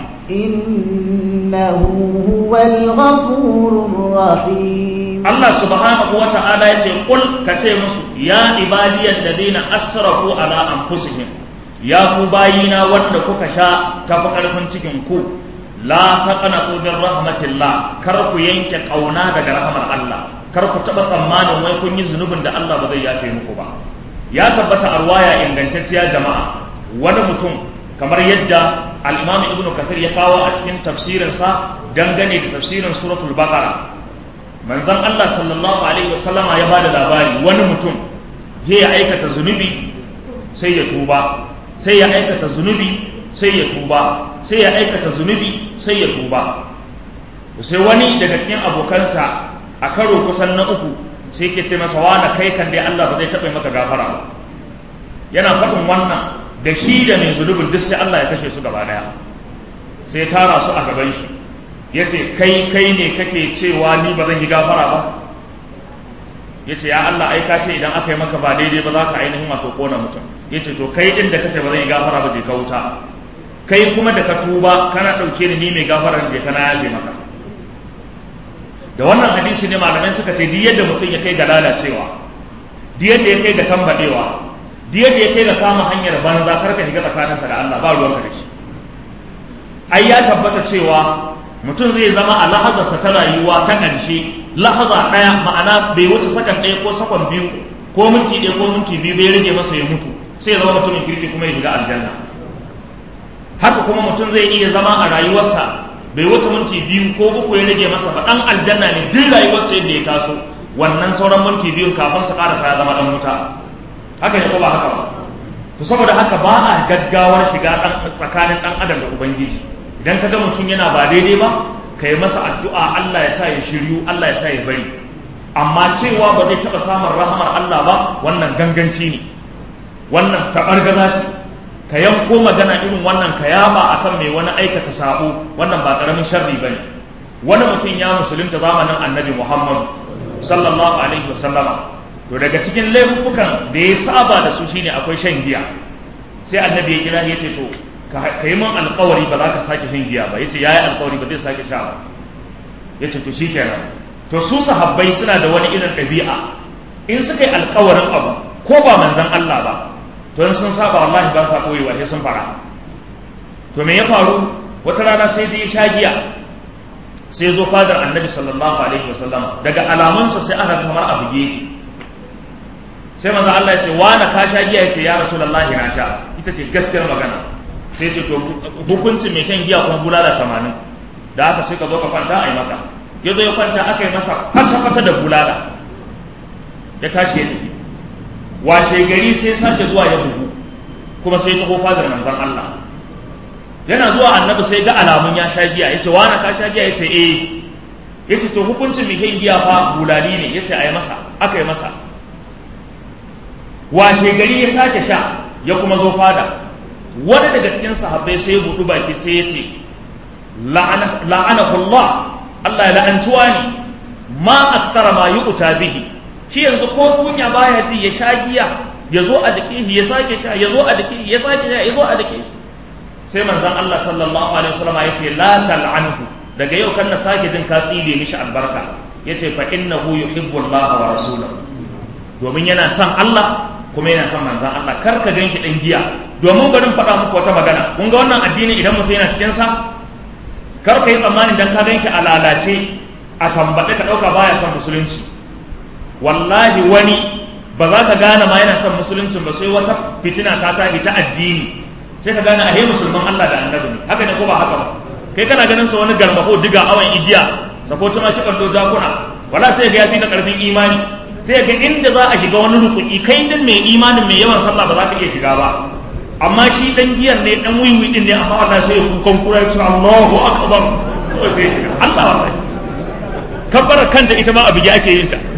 إنه هو الغفور الرحيم Allah subhanahu wa ta'ala ya ce kul ka ce musu ya ibadiyal ladina asrafu ala anfusihim ya ku bayina wanda kuka sha tafi karfin cikin ku la taqnatu min rahmatillah kar ku yanke kauna daga rahmar Allah kar ku taba tsammanin wai kun yi zunubin da Allah ba zai yafe muku ba ya tabbata a ruwaya ingantacciya jama'a wani mutum kamar yadda al-Imam Ibn Kathir ya kawo a cikin tafsirinsa dangane da tafsirin suratul Baqara manzon Allah sallallahu alaihi wasallama ya bada labari wani mutum ya aikata zunubi sai ya tuba sai ya aikata zunubi sai ya tuba sai ya aikata zunubi sai ya tuba sai wani daga cikin abokansa a karo kusan na uku sai ke ce masa wani kai kan dai Allah ba zai taɓa maka gafara ba yana faɗin wannan da shi da mai zunubin duk sai Allah ya kashe su gaba ɗaya sai ya tara su a gaban shi ya ce kai kai ne kake cewa ni ba zan yi gafara ba ya ce ya Allah ai ka ce idan aka yi maka ba daidai ba za ka ainihin wato kona mutum ya ce to kai din da kace ba zan yi gafara ba je ka wuta kai kuma da ka tuba kana ɗauke ni ni mai gafara je kana yaje maka da wannan hadisi ne malamai suka ce duk yadda mutum ya kai ga lalacewa duk yadda ya kai ga tambadewa duk yadda ya kai ga kama hanyar banza kar ka shiga tsakaninsa da Allah ba ruwanka da shi ai ya tabbata cewa mutum zai zama a lahazarsa ta rayuwa ta ƙarshe lahaza ɗaya ma'ana bai wuce sakan ɗaya ko sakon biyu ko minti ɗaya ko minti biyu bai rage masa ya mutu sai ya zama mutumin kirki kuma ya shiga aljanna haka kuma mutum zai iya zama a rayuwarsa bai wuce minti biyu ko uku ya rage masa ba ɗan aljanna ne duk rayuwarsa yadda ya taso wannan sauran minti biyun kafin su ƙarasa ya zama ɗan wuta haka ne ko ba haka ba to saboda haka ba a gaggawar shiga tsakanin ɗan adam da ubangiji idan ka ga mutum yana ba daidai ba ka yi masa addu'a Allah ya sa ya shiryu Allah ya sa ya bari amma cewa ba zai taɓa samun rahamar Allah ba wannan ganganci ne wannan taɓargaza ce ka yanko magana irin wannan ka yaba akan mai wani aikata sabo wannan ba ƙaramin sharri ba ne wani mutum ya musulunta zamanin annabi muhammadu sallallahu alaihi wasallama to daga cikin laifukan da ya saba da su shine akwai shan giya sai annabi ya kira ya ce to ka yi min alkawari ba za ka sake shan giya ba ya ce ya yi alkawari ba zai sake sha ba ya ce to shi kenan to su sahabbai suna da wani irin ɗabi'a in suka yi alkawarin abu ko ba manzan Allah ba to in sun saba wallahi ba sa koyewa sai sun fara to me ya faru wata rana sai je sha giya sai zo fadar annabi sallallahu alaihi wasallam daga alamunsa sai aka kamar a buge yake sai manzo Allah ya ce wa na ka sha giya ya ce ya rasulullahi na sha ita ce gaskiyar magana sai ce to hukuncin mai shan giya kuma bulala tamanin da haka sai ka zo ka kwanta a yi maka ya zo ya kwanta aka yi masa kwata-kwata da bulala ya tashi ya tafi washe gari sai sake zuwa ya bugu kuma sai ya taho fadar manzan Allah yana zuwa annabi sai ga alamun ya sha giya ya ce wani ka sha giya ya ce eh ya ce to hukuncin mai shan giya fa bulali ne ya ce a yi masa aka yi masa washe gari ya sake sha ya kuma zo fada wani daga cikin sahabbai sai ya buɗu baki sai ya ce la'anahullah Allah ya la'antuwa ne ma akthara ma yu'ta bihi shi yanzu ko kunya baya ji ya sha giya ya zo a dake shi ya sake sha ya zo a dake shi ya sake sha ya zo a dake shi sai manzon Allah sallallahu alaihi wasallam ya ce la tal'anhu daga yau kan na sake jin ka tsile mishi albarka yace fa innahu yuhibbu Allah wa rasulahu domin yana son Allah kuma yana son manzan Allah kar ka gan shi ɗan giya domin garin faɗa muku wata magana kun ga wannan addini idan mutum yana cikin sa kar ka yi tsammanin dan ka gan shi a lalace a tambaɗe ka ɗauka baya son musulunci wallahi wani ba za ka gane ma yana son musuluncin ba sai wata fitina ta tafi ta addini sai ka gane ahe musulman Allah da annabi ne haka ne ko ba haka ba kai kana ganin sa wani garmako diga awan igiya sako tuma ki kallo jakuna wala sai ga yafi na karfin imani sai ga inda za a shiga wani rukuni kai din mai imanin mai yawan sallah ba za ka iya shiga ba amma shi dan giyan ne dan wiwi din ne amma Allah sai ya kukan kura ya ce Allahu akbar kawai sai ya shiga Allah wallahi kabbara kanta ita ma abu ake yin ta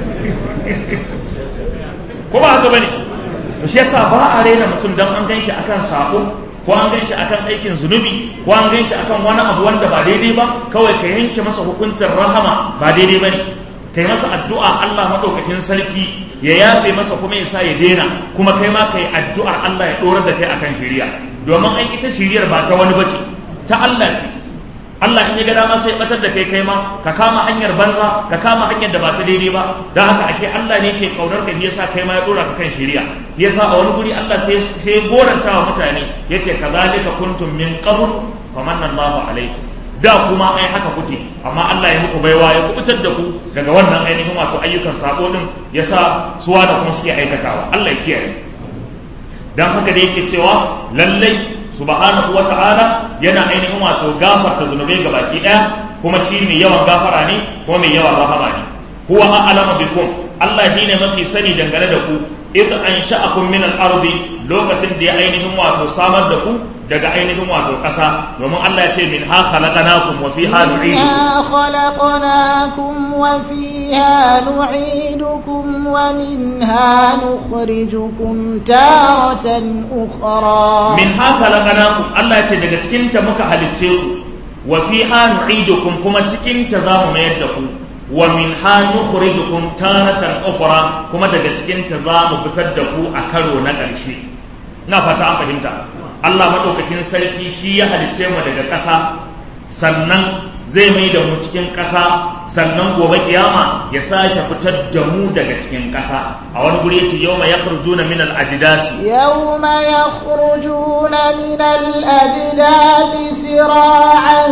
ko ba haka bane to shi yasa ba a rena mutum dan an ganshi akan sako ko an ganshi akan aikin zunubi ko an ganshi akan wani abu wanda ba daidai ba kawai ka yanke masa hukuncin rahama ba daidai bane kai masa addu'a Allah maɗaukakin sarki ya yafe masa kuma ya sa ya daina kuma kai ma kai addu'ar Allah ya ɗorar da kai akan shiriya domin ai ita shiriyar ba ta wani bace ta Allah ce Allah in ya ga dama sai batar da kai kai ma ka kama hanyar banza ka kama hanyar da ba ta daidai ba don haka ashe Allah ne ke kaunar ka yasa kai ma ya ɗora ka kan shiriya yasa a wani guri Allah sai sai goranta wa mutane yace kazalika kuntum min qabl famanna Allahu alaikum da kuma ai haka kuke amma Allah ya muku baiwa ya kubutar da ku daga wannan ainihin wato ayyukan sabo din yasa suwa da kuma suke aikatawa Allah ya kiyaye dan haka da yake cewa lallai subhanahu wata'ala yana ainihin wato gafarta zunubai ga baki daya kuma shi mai yawan gafara ne kuma mai yawan rahama ne huwa a'lamu bikum Allah shine mafi sani dangane da ku idh ansha'akum min al-ardi lokacin da ya ainihin wato samar da ku daga ainihin wato ƙasa domin Allah ya ce min ha khalaqnakum wa fiha nu'idukum khalaqnakum wa fiha nu'idukum wa minha nukhrijukum taratan ukhra min ha khalaqnakum Allah ya ce daga cikin ta muka halicce ku wa fiha nu'idukum kuma cikin ta za mu mayar da ku wa min ha nukhrijukum taratan ukhra kuma daga cikin ta za mu fitar da ku a karo na ƙarshe na fata an fahimta Allah maɗaukakin sarki shi ya halice mu daga ƙasa sannan zai mai da mu cikin ƙasa sannan gobe kiyama ya sake fitar da mu daga cikin ƙasa a wani guri yace yawma yakhrujuna min al-ajdasi yawma yakhrujuna min al-ajdasi sira'an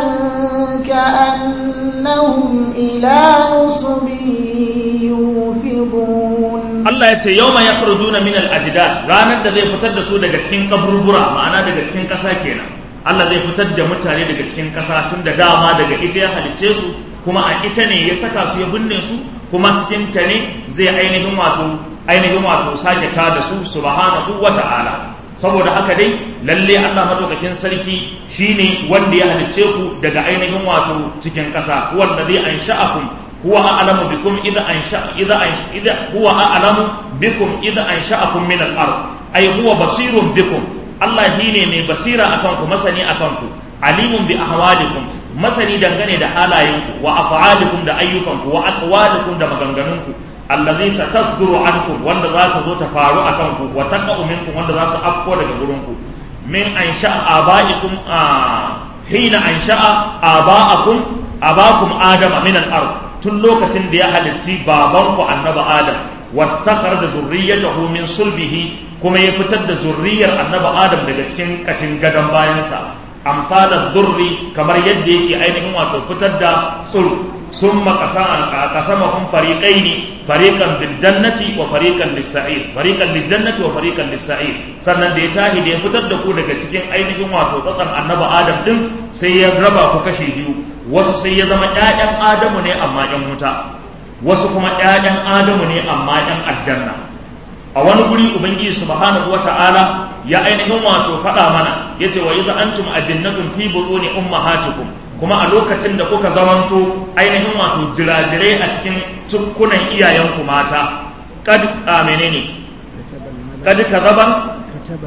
ka'annahum ila nusbin yufidun Allah ya ce yau ma ya na min al-ajdas ranar da zai fitar da su daga cikin kaburbura ma'ana daga cikin ƙasa kenan Allah zai fitar da mutane daga cikin ƙasa tun da dama daga ita ya halicce su kuma a ita ne ya saka su ya binne su kuma cikin ta ne zai ainihin wato ainihin wato sake ta da su subhanahu wa ta'ala saboda haka dai lalle Allah madaukakin sarki shine wanda ya halicce ku daga ainihin wato cikin ƙasa wanda zai ansha'akum هو أعلم بكم إذا أنشأ إذا أنشأ إذا هو أعلم بكم إذا أنشأكم من الأرض أي هو بصير بكم الله هيني من بصيرة أكنكم مسني أكنكم عليم بأحوالكم مسني دنغني دا حالاينكم وأفعالكم دا أيكم وأقوالكم دا مغنغنكم الذي ستصدر عنكم وان ذات زوت فارو أكنكم وتقع منكم وان ذات أبقوا دا غرونكم من أنشأ آبائكم آه حين أنشأ آباءكم آباءكم آدم من الأرض tun lokacin da ya halitti babanku annaba adam wastakhraja zurriyyatahu min sulbihi kuma ya fitar da zurriyar annabi adam daga cikin kashin gadon bayansa amsalar durri kamar yadda yake ainihin wato fitar da tsuru sun makasamahun fariƙai ne fariƙan biljannati wa fariƙan lissa'ir fariƙan lijannati wa fariƙan lissa'ir sannan da ya tahi da ya fitar da ku daga cikin ainihin wato tsatsan annabi adam din sai ya raba ku kashe biyu wasu sai ya zama ƴaƴan adamu ne amma ƴan wuta wasu kuma ƴaƴan adamu ne amma ƴan aljanna a wani guri ubangiji subhanahu wata'ala ya ainihin wato faɗa mana yace wa iza antum ajinnatun fi butuni ummahatikum kuma a lokacin da kuka zamanto ainihin wato jirajirai a cikin cukkunan iyayenku mata kad a menene kad kazaba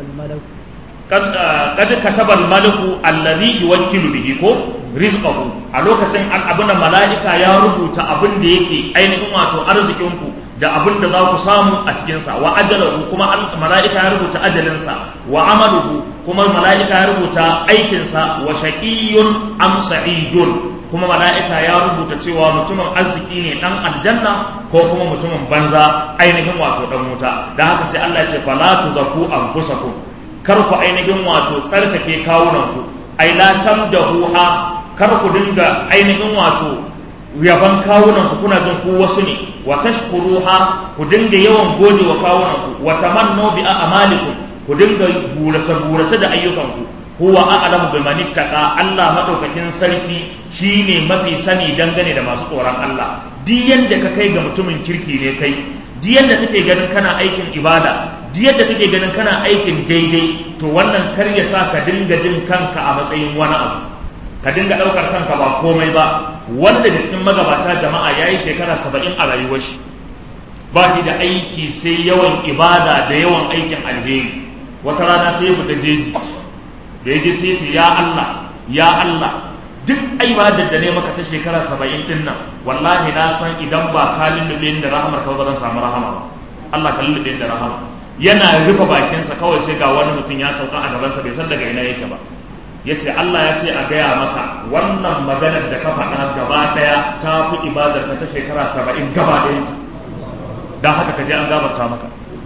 kad katabal malaku alladhi yuwakkilu bihi ko rizqahu a lokacin abuna mala'ika ya rubuta abin da yake ainihin wato arzikinku da abin da za ku samu a cikinsa wa ajalahu kuma mala'ika ya rubuta ajalinsa wa amaluhu kuma mala'ika ya rubuta aikinsa wa shaqiyyun am sa'idun kuma mala'ika ya rubuta cewa mutumin arziki ne dan aljanna ko kuma mutumin banza ainihin wato dan wuta dan haka sai Allah ya ce fala tuzaku anfusakum kar ku ainihin wato tsarkake kawunanku ai la tamdahuha kar ku dinga ainihin wato yaban kawunan ku kuna jin ku wasu ne wa tashkuruha ku dinga yawan gode wa kawunan ku wa tamannu bi a'malikum ku dinga burace burace da ayyukan ku huwa a'lamu biman ittaqa Allah madaukakin sarki shine mafi sani dangane da masu tsoron Allah duk yanda ka kai ga mutumin kirki ne kai duk yanda kake ganin kana aikin ibada duk yadda kake ganin kana aikin daidai to wannan kar ya sa ka dinga jin kanka a matsayin wani abu ka dinga ɗaukar kanka ba komai ba wani daga cikin magabata jama'a ya yi shekara saba'in a rayuwar shi ba shi da aiki sai yawan ibada da yawan aikin alheri wata rana sai ya fita jeji da ya je sai ya ce ya Allah ya Allah duk ibadar da ne maka ta shekara saba'in din nan wallahi na san idan ba ka lullube da rahamar ka ba zan samu rahama ba Allah ka lullube da rahama yana rufe bakinsa kawai sai ga wani mutum ya sauka a gabansa bai san daga ina yake ba ya ce Allah ya ce a gaya maka wannan maganar da ka faɗa gaba ɗaya ta fi ibadar ka ta shekara saba'in gaba ɗayanta don haka ka je an gabata maka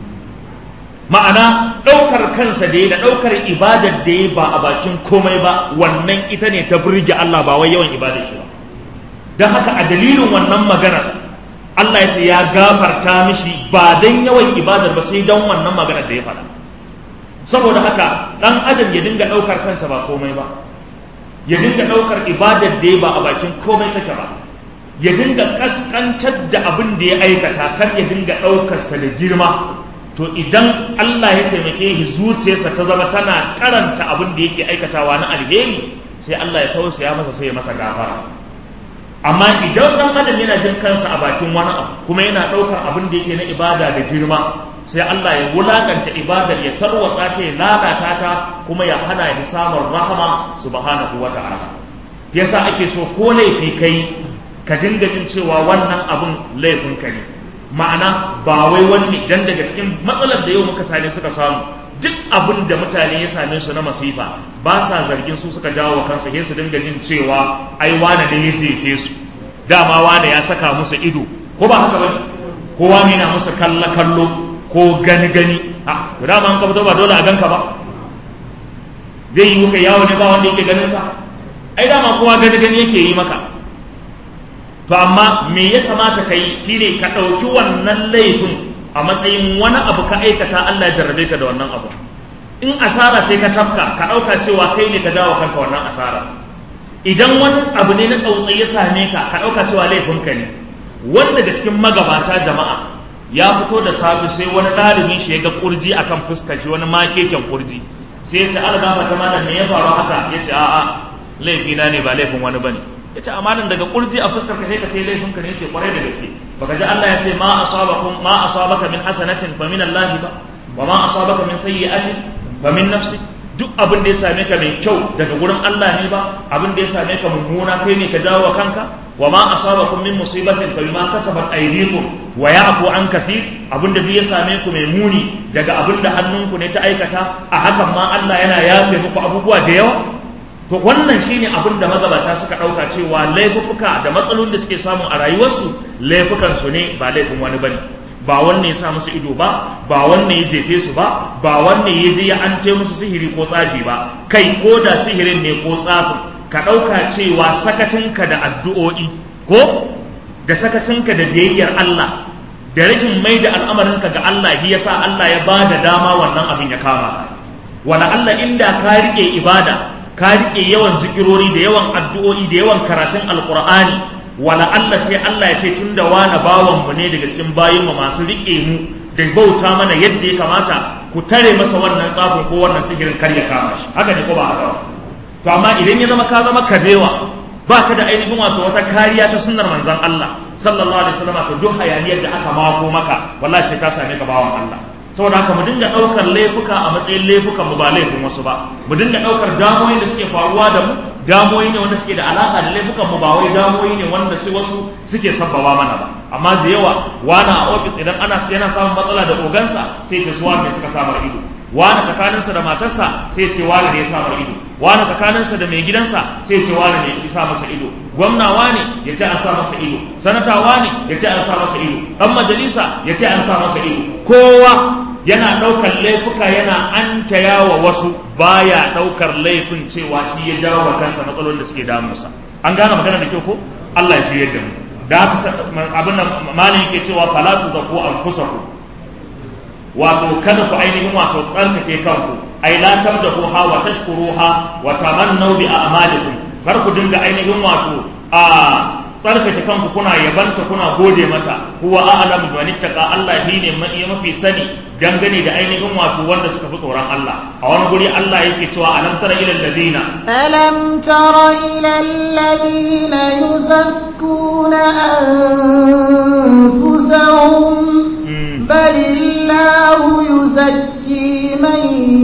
ma'ana ɗaukar kansa da ya da ɗaukar ibadar da ya ba a bakin komai ba wannan ita ne ta burge Allah ba wai yawan ibadar shi ba don haka a dalilin wannan maganar Allah ya ce ya gafarta mishi ba don yawan ibadar ba sai don wannan maganar da ya faɗa saboda haka ɗan adam ya dinga ɗaukar kansa ba komai ba ya dinga ɗaukar ibadar da ya ba a bakin komai take ba ya dinga ƙasƙantar da abin da ya aikata kar ya dinga ɗaukarsa da girma to idan Allah ya taimake shi zuciyarsa ta zama tana karanta abin da yake aikatawa na alheri sai Allah ya tausaya masa sai ya masa gafara amma idan dan adam yana jin kansa a bakin wani abu kuma yana ɗaukar abin da yake na ibada da girma sai Allah ya wulakanta ibadar ya tarwatsa ta ya lalata ta kuma ya hana ya samun rahama subhanahu wa ta'ala yasa ake so ko laifi kai ka dinga jin cewa wannan abin laifin ka ne ma'ana ba wai wani dan daga cikin matsalar da yau muka tare suka samu duk abin da mutane ya same su na masifa ba sa zargin su suka jawo kansu sai su dinga jin cewa ai wane ne ya jefe su dama wane ya saka musu ido ko ba haka bane kowa ne na musu kalla kallo ko gani gani a to dama an ka fito ba dole a ganka ba zai yi muka yawo ne ba wanda yake ganin ka ai dama kowa gani gani yake yi maka to amma me ya kamata ka yi shine ka ɗauki wannan laifin a matsayin wani abu ka aikata Allah ya jarrabe ka da wannan abu in asara ce ka tafka ka ɗauka cewa kai ne ka jawo kanka wannan asara idan wani abu ne na tsautsayi ya same ka ka ɗauka cewa laifinka ne wani daga cikin magabata jama'a ya fito da safe sai wani ɗalibin shi ya ga kurji akan fuskar shi wani makeken kurji sai ya ce an gafa ta malam me ya faru haka ya ce a'a laifina ne ba laifin wani bane ya ce amalan daga kurji a fuskar ka sai ka ce laifin ka ne ya ce kwarai da gaske baka ji Allah ya ce ma asabakum ma asabaka min hasanatin fa min Allah ba wa ma asabaka min sayyi'atin fa min nafsi duk abin da ya same ka mai kyau daga gurin Allah ne ba abin da ya same ka mummuna kai ne ka jawo wa kanka wa ma asabakum min musibatin fa bima kasabat aydikum wa ya'fu an kathir abin da ya same ku mai muni daga abin da hannunku ne ta aikata a hakan ma Allah yana yafe muku abubuwa da yawa to wannan shine abin da magabata suka ɗauka cewa laifuka da matsalolin da suke samu a rayuwarsu laifukan su ne ba laifin wani bane ba wanne ya sa musu ido ba ba wanne ya jefe su ba ba wanne ya je ya ante musu sihiri ko tsafi ba kai ko da sihirin ne ko tsafin ka ɗauka cewa sakacinka da addu'o'i ko da sakacinka da biyayyar Allah da rashin mai da al'amarinka ga Allah shi yasa Allah ya ba da dama wannan abin ya kama ka wala Allah inda ka rike ibada ka rike yawan zikirori da yawan addu'o'i da yawan karatun alqur'ani wala Allah sai Allah ya ce tunda wani bawan mu ne daga cikin bayin mu masu rike mu da bauta mana yadda ya kamata ku tare masa wannan tsafin ko wannan sihirin kar ya kama shi haka ne ko ba haka ba to amma idan ya zama ka zama kabewa ba ka da ainihin wato wata kariya ta sunnar manzon Allah sallallahu alaihi wasallam to duk hayaniyar da aka mako maka wallahi sai ta same ka bawan Allah saboda haka mu dinga daukar laifuka a matsayin laifukan mu ba laifin wasu ba mu dinga daukar damoyin da suke faruwa da mu damoyi ne wanda suke da alaka da laifukan mu ba wai damoyi ne wanda sai wasu suke sabbaba mana ba amma da yawa wani a ofis idan ana yana samun matsala da ogansa sai ce suwa ne suka samar ido wani tsakaninsa da matarsa sai ce wani ne ya samar ido wani tsakaninsa da mai gidansa sai ce wani ne ya sa masa ido gwamna wani ya ce an sa masa ido sanata wani ya ce an sa masa ido dan majalisa ya ce an sa masa ido kowa yana ɗaukar laifuka yana antaya wa wasu baya ɗaukar laifin cewa shi ya jawo wa kansa matsalolin da suke damunsa an gane magana da kyau ko Allah ya shirye da mu da haka abin da malin yake cewa falatu da ko anfusaku wato kada ku ainihin wato tsarkake kanku ai la tabdahu ha wa tashkuruha wa tamannu bi a'malikum kar ku dinga ainihin wato a tsarkake kanku kuna yabanta kuna gode mata huwa a'lamu bi manittaka Allah shine mafi sani dangane da ainihin wato wanda suka fi tsoron Allah a wani guri Allah yake cewa alam tara ila alladhina ألم تر إلى الذين يزكون أنفسهم بل الله يزكي من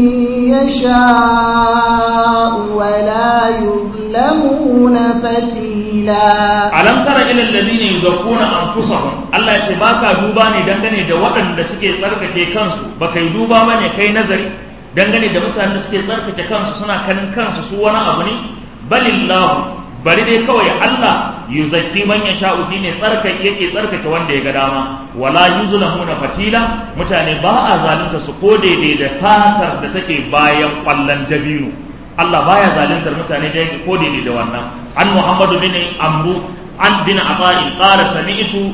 يشاء ولا يظلمون فتيلا alam tara ila alladhina yuzakkuna anfusahum Allah ya ce baka duba ne dangane da waɗanda suke tsarkake kansu baka yi duba bane kai nazari dangane da mutanen da suke tsarkake kansu suna kanin kansu su wani abu ne balillahu bari dai kawai Allah yuzakki man yasha'u fi ne tsarkake yake tsarkake wanda ya ga dama wala yuzlamuna fatila mutane ba a zalunta su ko daidai da fatar da take bayan kwallon dabino Allah baya zaluntar mutane da ko daidai da wannan an Muhammadu bin Amru an bin Ata'in qala sami'tu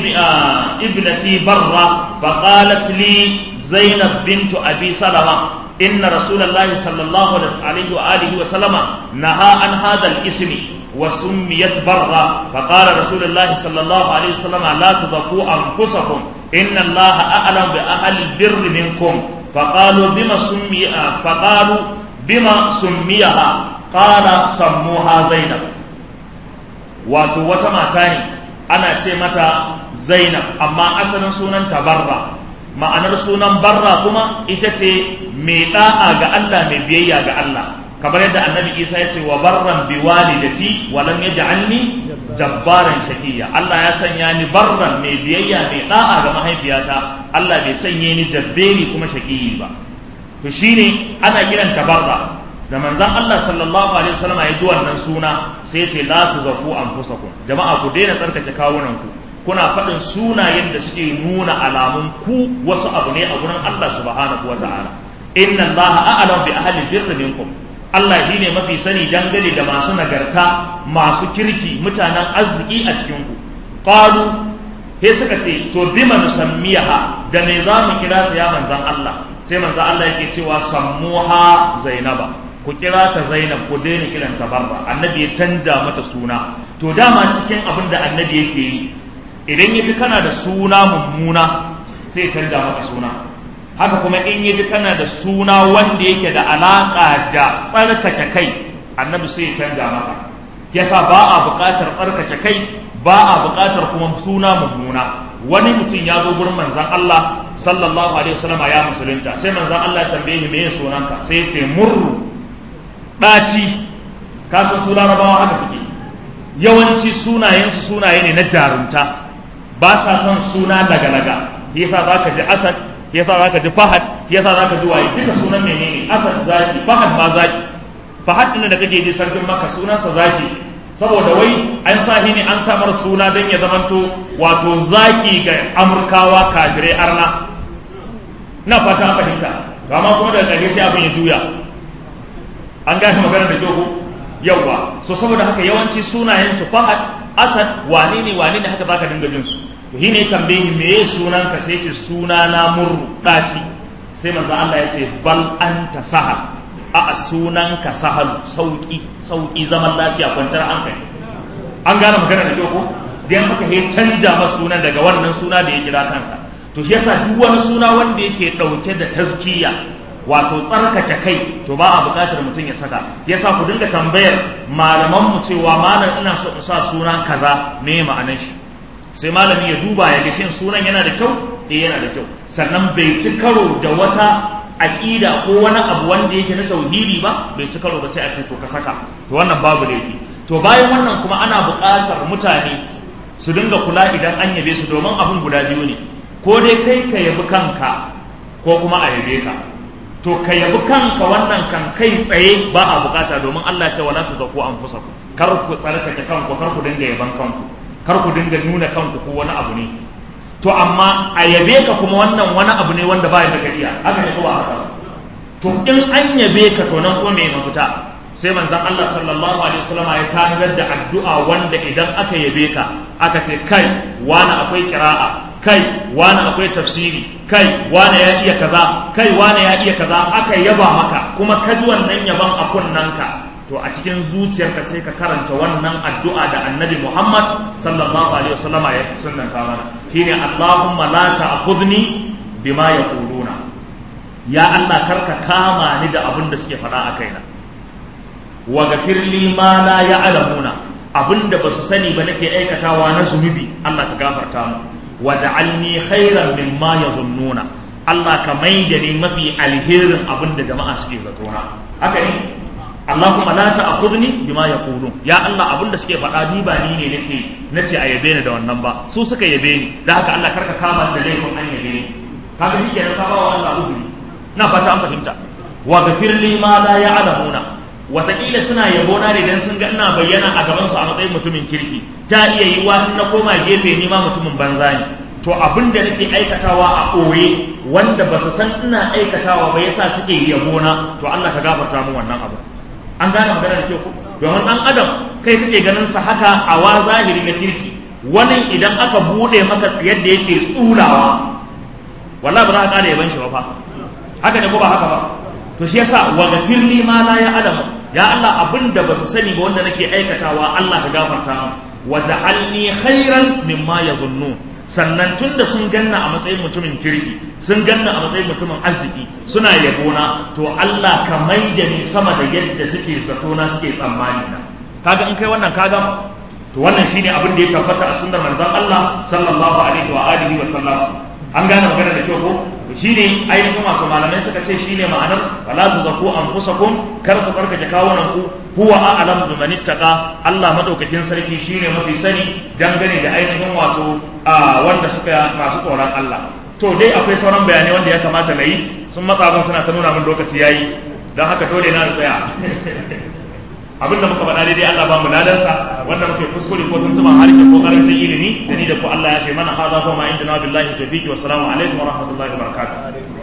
ibnati barra fa qalat li Zainab bint Abi Salama إن رسول الله صلى الله عليه وآله وسلم نهى عن هذا الاسم وسميت برا فقال رسول الله صلى الله عليه وسلم لا تزكوا أنفسكم إن الله أعلم بأهل البر منكم فقالوا بما سمي فقالوا بما سميها قال سموها زينب wato wata mata ne ana ce mata zainab amma asalin sunan barra ma'anar sunan barra kuma ita ce mai da'a ga Allah mai biyayya ga Allah kamar yadda annabi isa ya ce wa barran bi walidati wa lam yaj'alni jabbaran shaqiya Allah ya sanya ni barran mai biyayya mai da'a ga mahaifiyata Allah bai sanye ni jabberi kuma shaqiyi ba to shine ana kiranta barra da manzan Allah sallallahu alaihi wasallam ya ji wannan suna sai ya ce la tuzaku anfusakum jama'a ku daina tsarkake kawunan ku kuna faɗin sunayen da suke nuna alamun ku wasu abu ne a gurin Allah subhanahu wata'ala inna Allah a'lam bi ahli birri minkum Allah shi ne mafi sani dangane da masu nagarta masu kirki mutanen arziki a cikin ku qalu he suka ce to bima nusammiha da me za mu kira ta ya manzan Allah sai manzan Allah yake cewa sammuha zainaba ku kira ta zainab ku daina kiran ta barra annabi ya canja mata suna to dama cikin abin da annabi yake yi idan ya ji kana da suna mummuna sai ya canja maka suna haka kuma in ya ji kana da suna wanda yake da alaƙa da tsarkake kai annabi sai ya canja maka yasa ba a buƙatar tsarkake kai ba a buƙatar kuma suna mummuna wani mutum ya zo gurin manzan Allah sallallahu alaihi wasallam ya musulunta sai manzan Allah ya tambaye shi me sunanka sai ya ce murru ɗaci kasan su larabawa haka suke yawanci sunayensu sunaye ne na jarumta ba sa son suna daga-daga yasa za ka ji asad yasa za ka ji fahad yasa za ka ji waye duka sunan menene asad zaki fahad ma zaki fahad ɗin da kake ji sarkin maka sunansa zaki saboda wai an sa ne an samar suna don ya zamanto wato zaki ga amurkawa kafirai arna na fata an fahimta ba ma kuma daga ƙarshe sai abin ya juya an gane magana da kyau yawwa so saboda haka yawanci sunayen su fahad asad wane ne wane ne haka zaka dinga jin su to shine tambayi me sunan ka sai ce suna na murru daci sai manzo Allah ya ce bal anta sahal a sunan ka sahal sauki sauki zaman lafiya kwanciyar hankali an gane magana da kyau ko dan haka ya canja masa sunan daga wannan suna da ya kira kansa to shi yasa duk wani suna wanda yake dauke da tazkiya wato tsarkake kai to ba a buƙatar mutum ya saka yasa ku dinga tambayar malaman mu cewa malam ina so in sa sunan kaza me ma'anar shi sai malami ya duba ya ga shin sunan yana da kyau eh yana da kyau sannan bai ci karo da wata aƙida ko wani abu wanda yake na tauhidi ba bai ci karo ba sai a ce to ka saka to wannan babu laifi to bayan wannan kuma ana buƙatar mutane su dinga kula idan an yabe su domin abin guda biyu ne ko dai kai ka yabi kanka ko kuma a yabe ka to ka yabi kanka wannan kan kai tsaye ba a bukata domin Allah ce wala tuzaku anfusakum kar ku tsarkake kanku kar ku dinga yaban kanku kar ku dinga nuna kanku ko wani abu ne to amma a yabe ka kuma wannan wani abu ne wanda ba ya da iya haka ne ko ba haka to in an yabe ka to nan ko me mafita sai manzon Allah sallallahu alaihi wasallam ya tanadar da addu'a wanda idan aka yabe ka aka ce kai wani akwai kira'a kai wani akwai tafsiri kai wani ya iya kaza kai wani ya iya kaza aka yaba maka kuma ka ji wannan yaban a kunnanka to a cikin zuciyarka sai ka karanta wannan addu'a da annabi Muhammad sallallahu alaihi wasallam ya sunnanta mana shine Allahumma la ta'khudni bima yaquluna ya Allah karka kama ni da abin da suke faɗa a kaina wa gafirli ma la ya'lamuna abin da basu sani ba nake aikatawa na zunubi Allah ka gafarta mu waj'alni khairan mimma yazunnuna Allah ka maida ni mafi alherin abin da jama'a suke zato na haka ne Allahumma la ta'khudni bima yaqulun ya Allah abin da suke faɗa ni ba ni ne nake nace a yabe ni da wannan ba su suka yabe ni da haka Allah karka kama da laifin an yabe ni kaga ni kenan ka ba wa Allah uzuri na fata an fahimta wa ghafir li ma la ya'lamuna wataƙila suna yabo na ne dan sun ga ina bayyana a gaban su a matsayin mutumin kirki ta iya yi wa na koma gefe ni ma mutumin banza ne to abin da nake aikatawa a ɓoye wanda ba su san ina aikatawa ba yasa suke yabo na to Allah ka gafarta mu wannan abu an gane magana da kyau ko domin dan adam kai kake ganin sa haka a wa zahiri na kirki wani idan aka bude maka tsiyar da yake tsulawa wallahi ba za ka kare yaban shi ba fa haka ne ko ba haka ba to shi yasa wa gafirli ma la ya alamu ya Allah abinda ba su sani ba wanda nake aikatawa Allah ka gafarta mu wa ja'alni khairan mimma yazunnun sannan tunda sun ganna a matsayin mutumin kirki sun ganna a matsayin mutumin arziki suna yabona to Allah ka maida ni sama da yadda suke zato na suke tsammani na kaga in kai wannan kaga to wannan shine abin da ya tabbata a sunnar manzon Allah sallallahu alaihi wa alihi wa sallam an gane magana da kyau ko shine ainihin wato malamai suka ce shine ma'anar wala tuzaku anfusakum kar ku barkace kawunan ku huwa a'lamu biman ittaqa Allah madaukakin sarki shine mafi sani dangane da ainihin wato a wanda suka masu tsoron Allah to dai akwai sauran bayanai wanda ya kamata na yi sun matsa ban suna ta nuna min lokaci yayi don haka dole na tsaya abin da muka faɗa daidai Allah ba mu ladansa wanda muke kuskure ko tuntuban harshe ko karancin ilimi da ni da ku Allah ya kai mana hada kuma inda na billahi tawfiqi wa salamu alaikum wa rahmatullahi wa barakatuh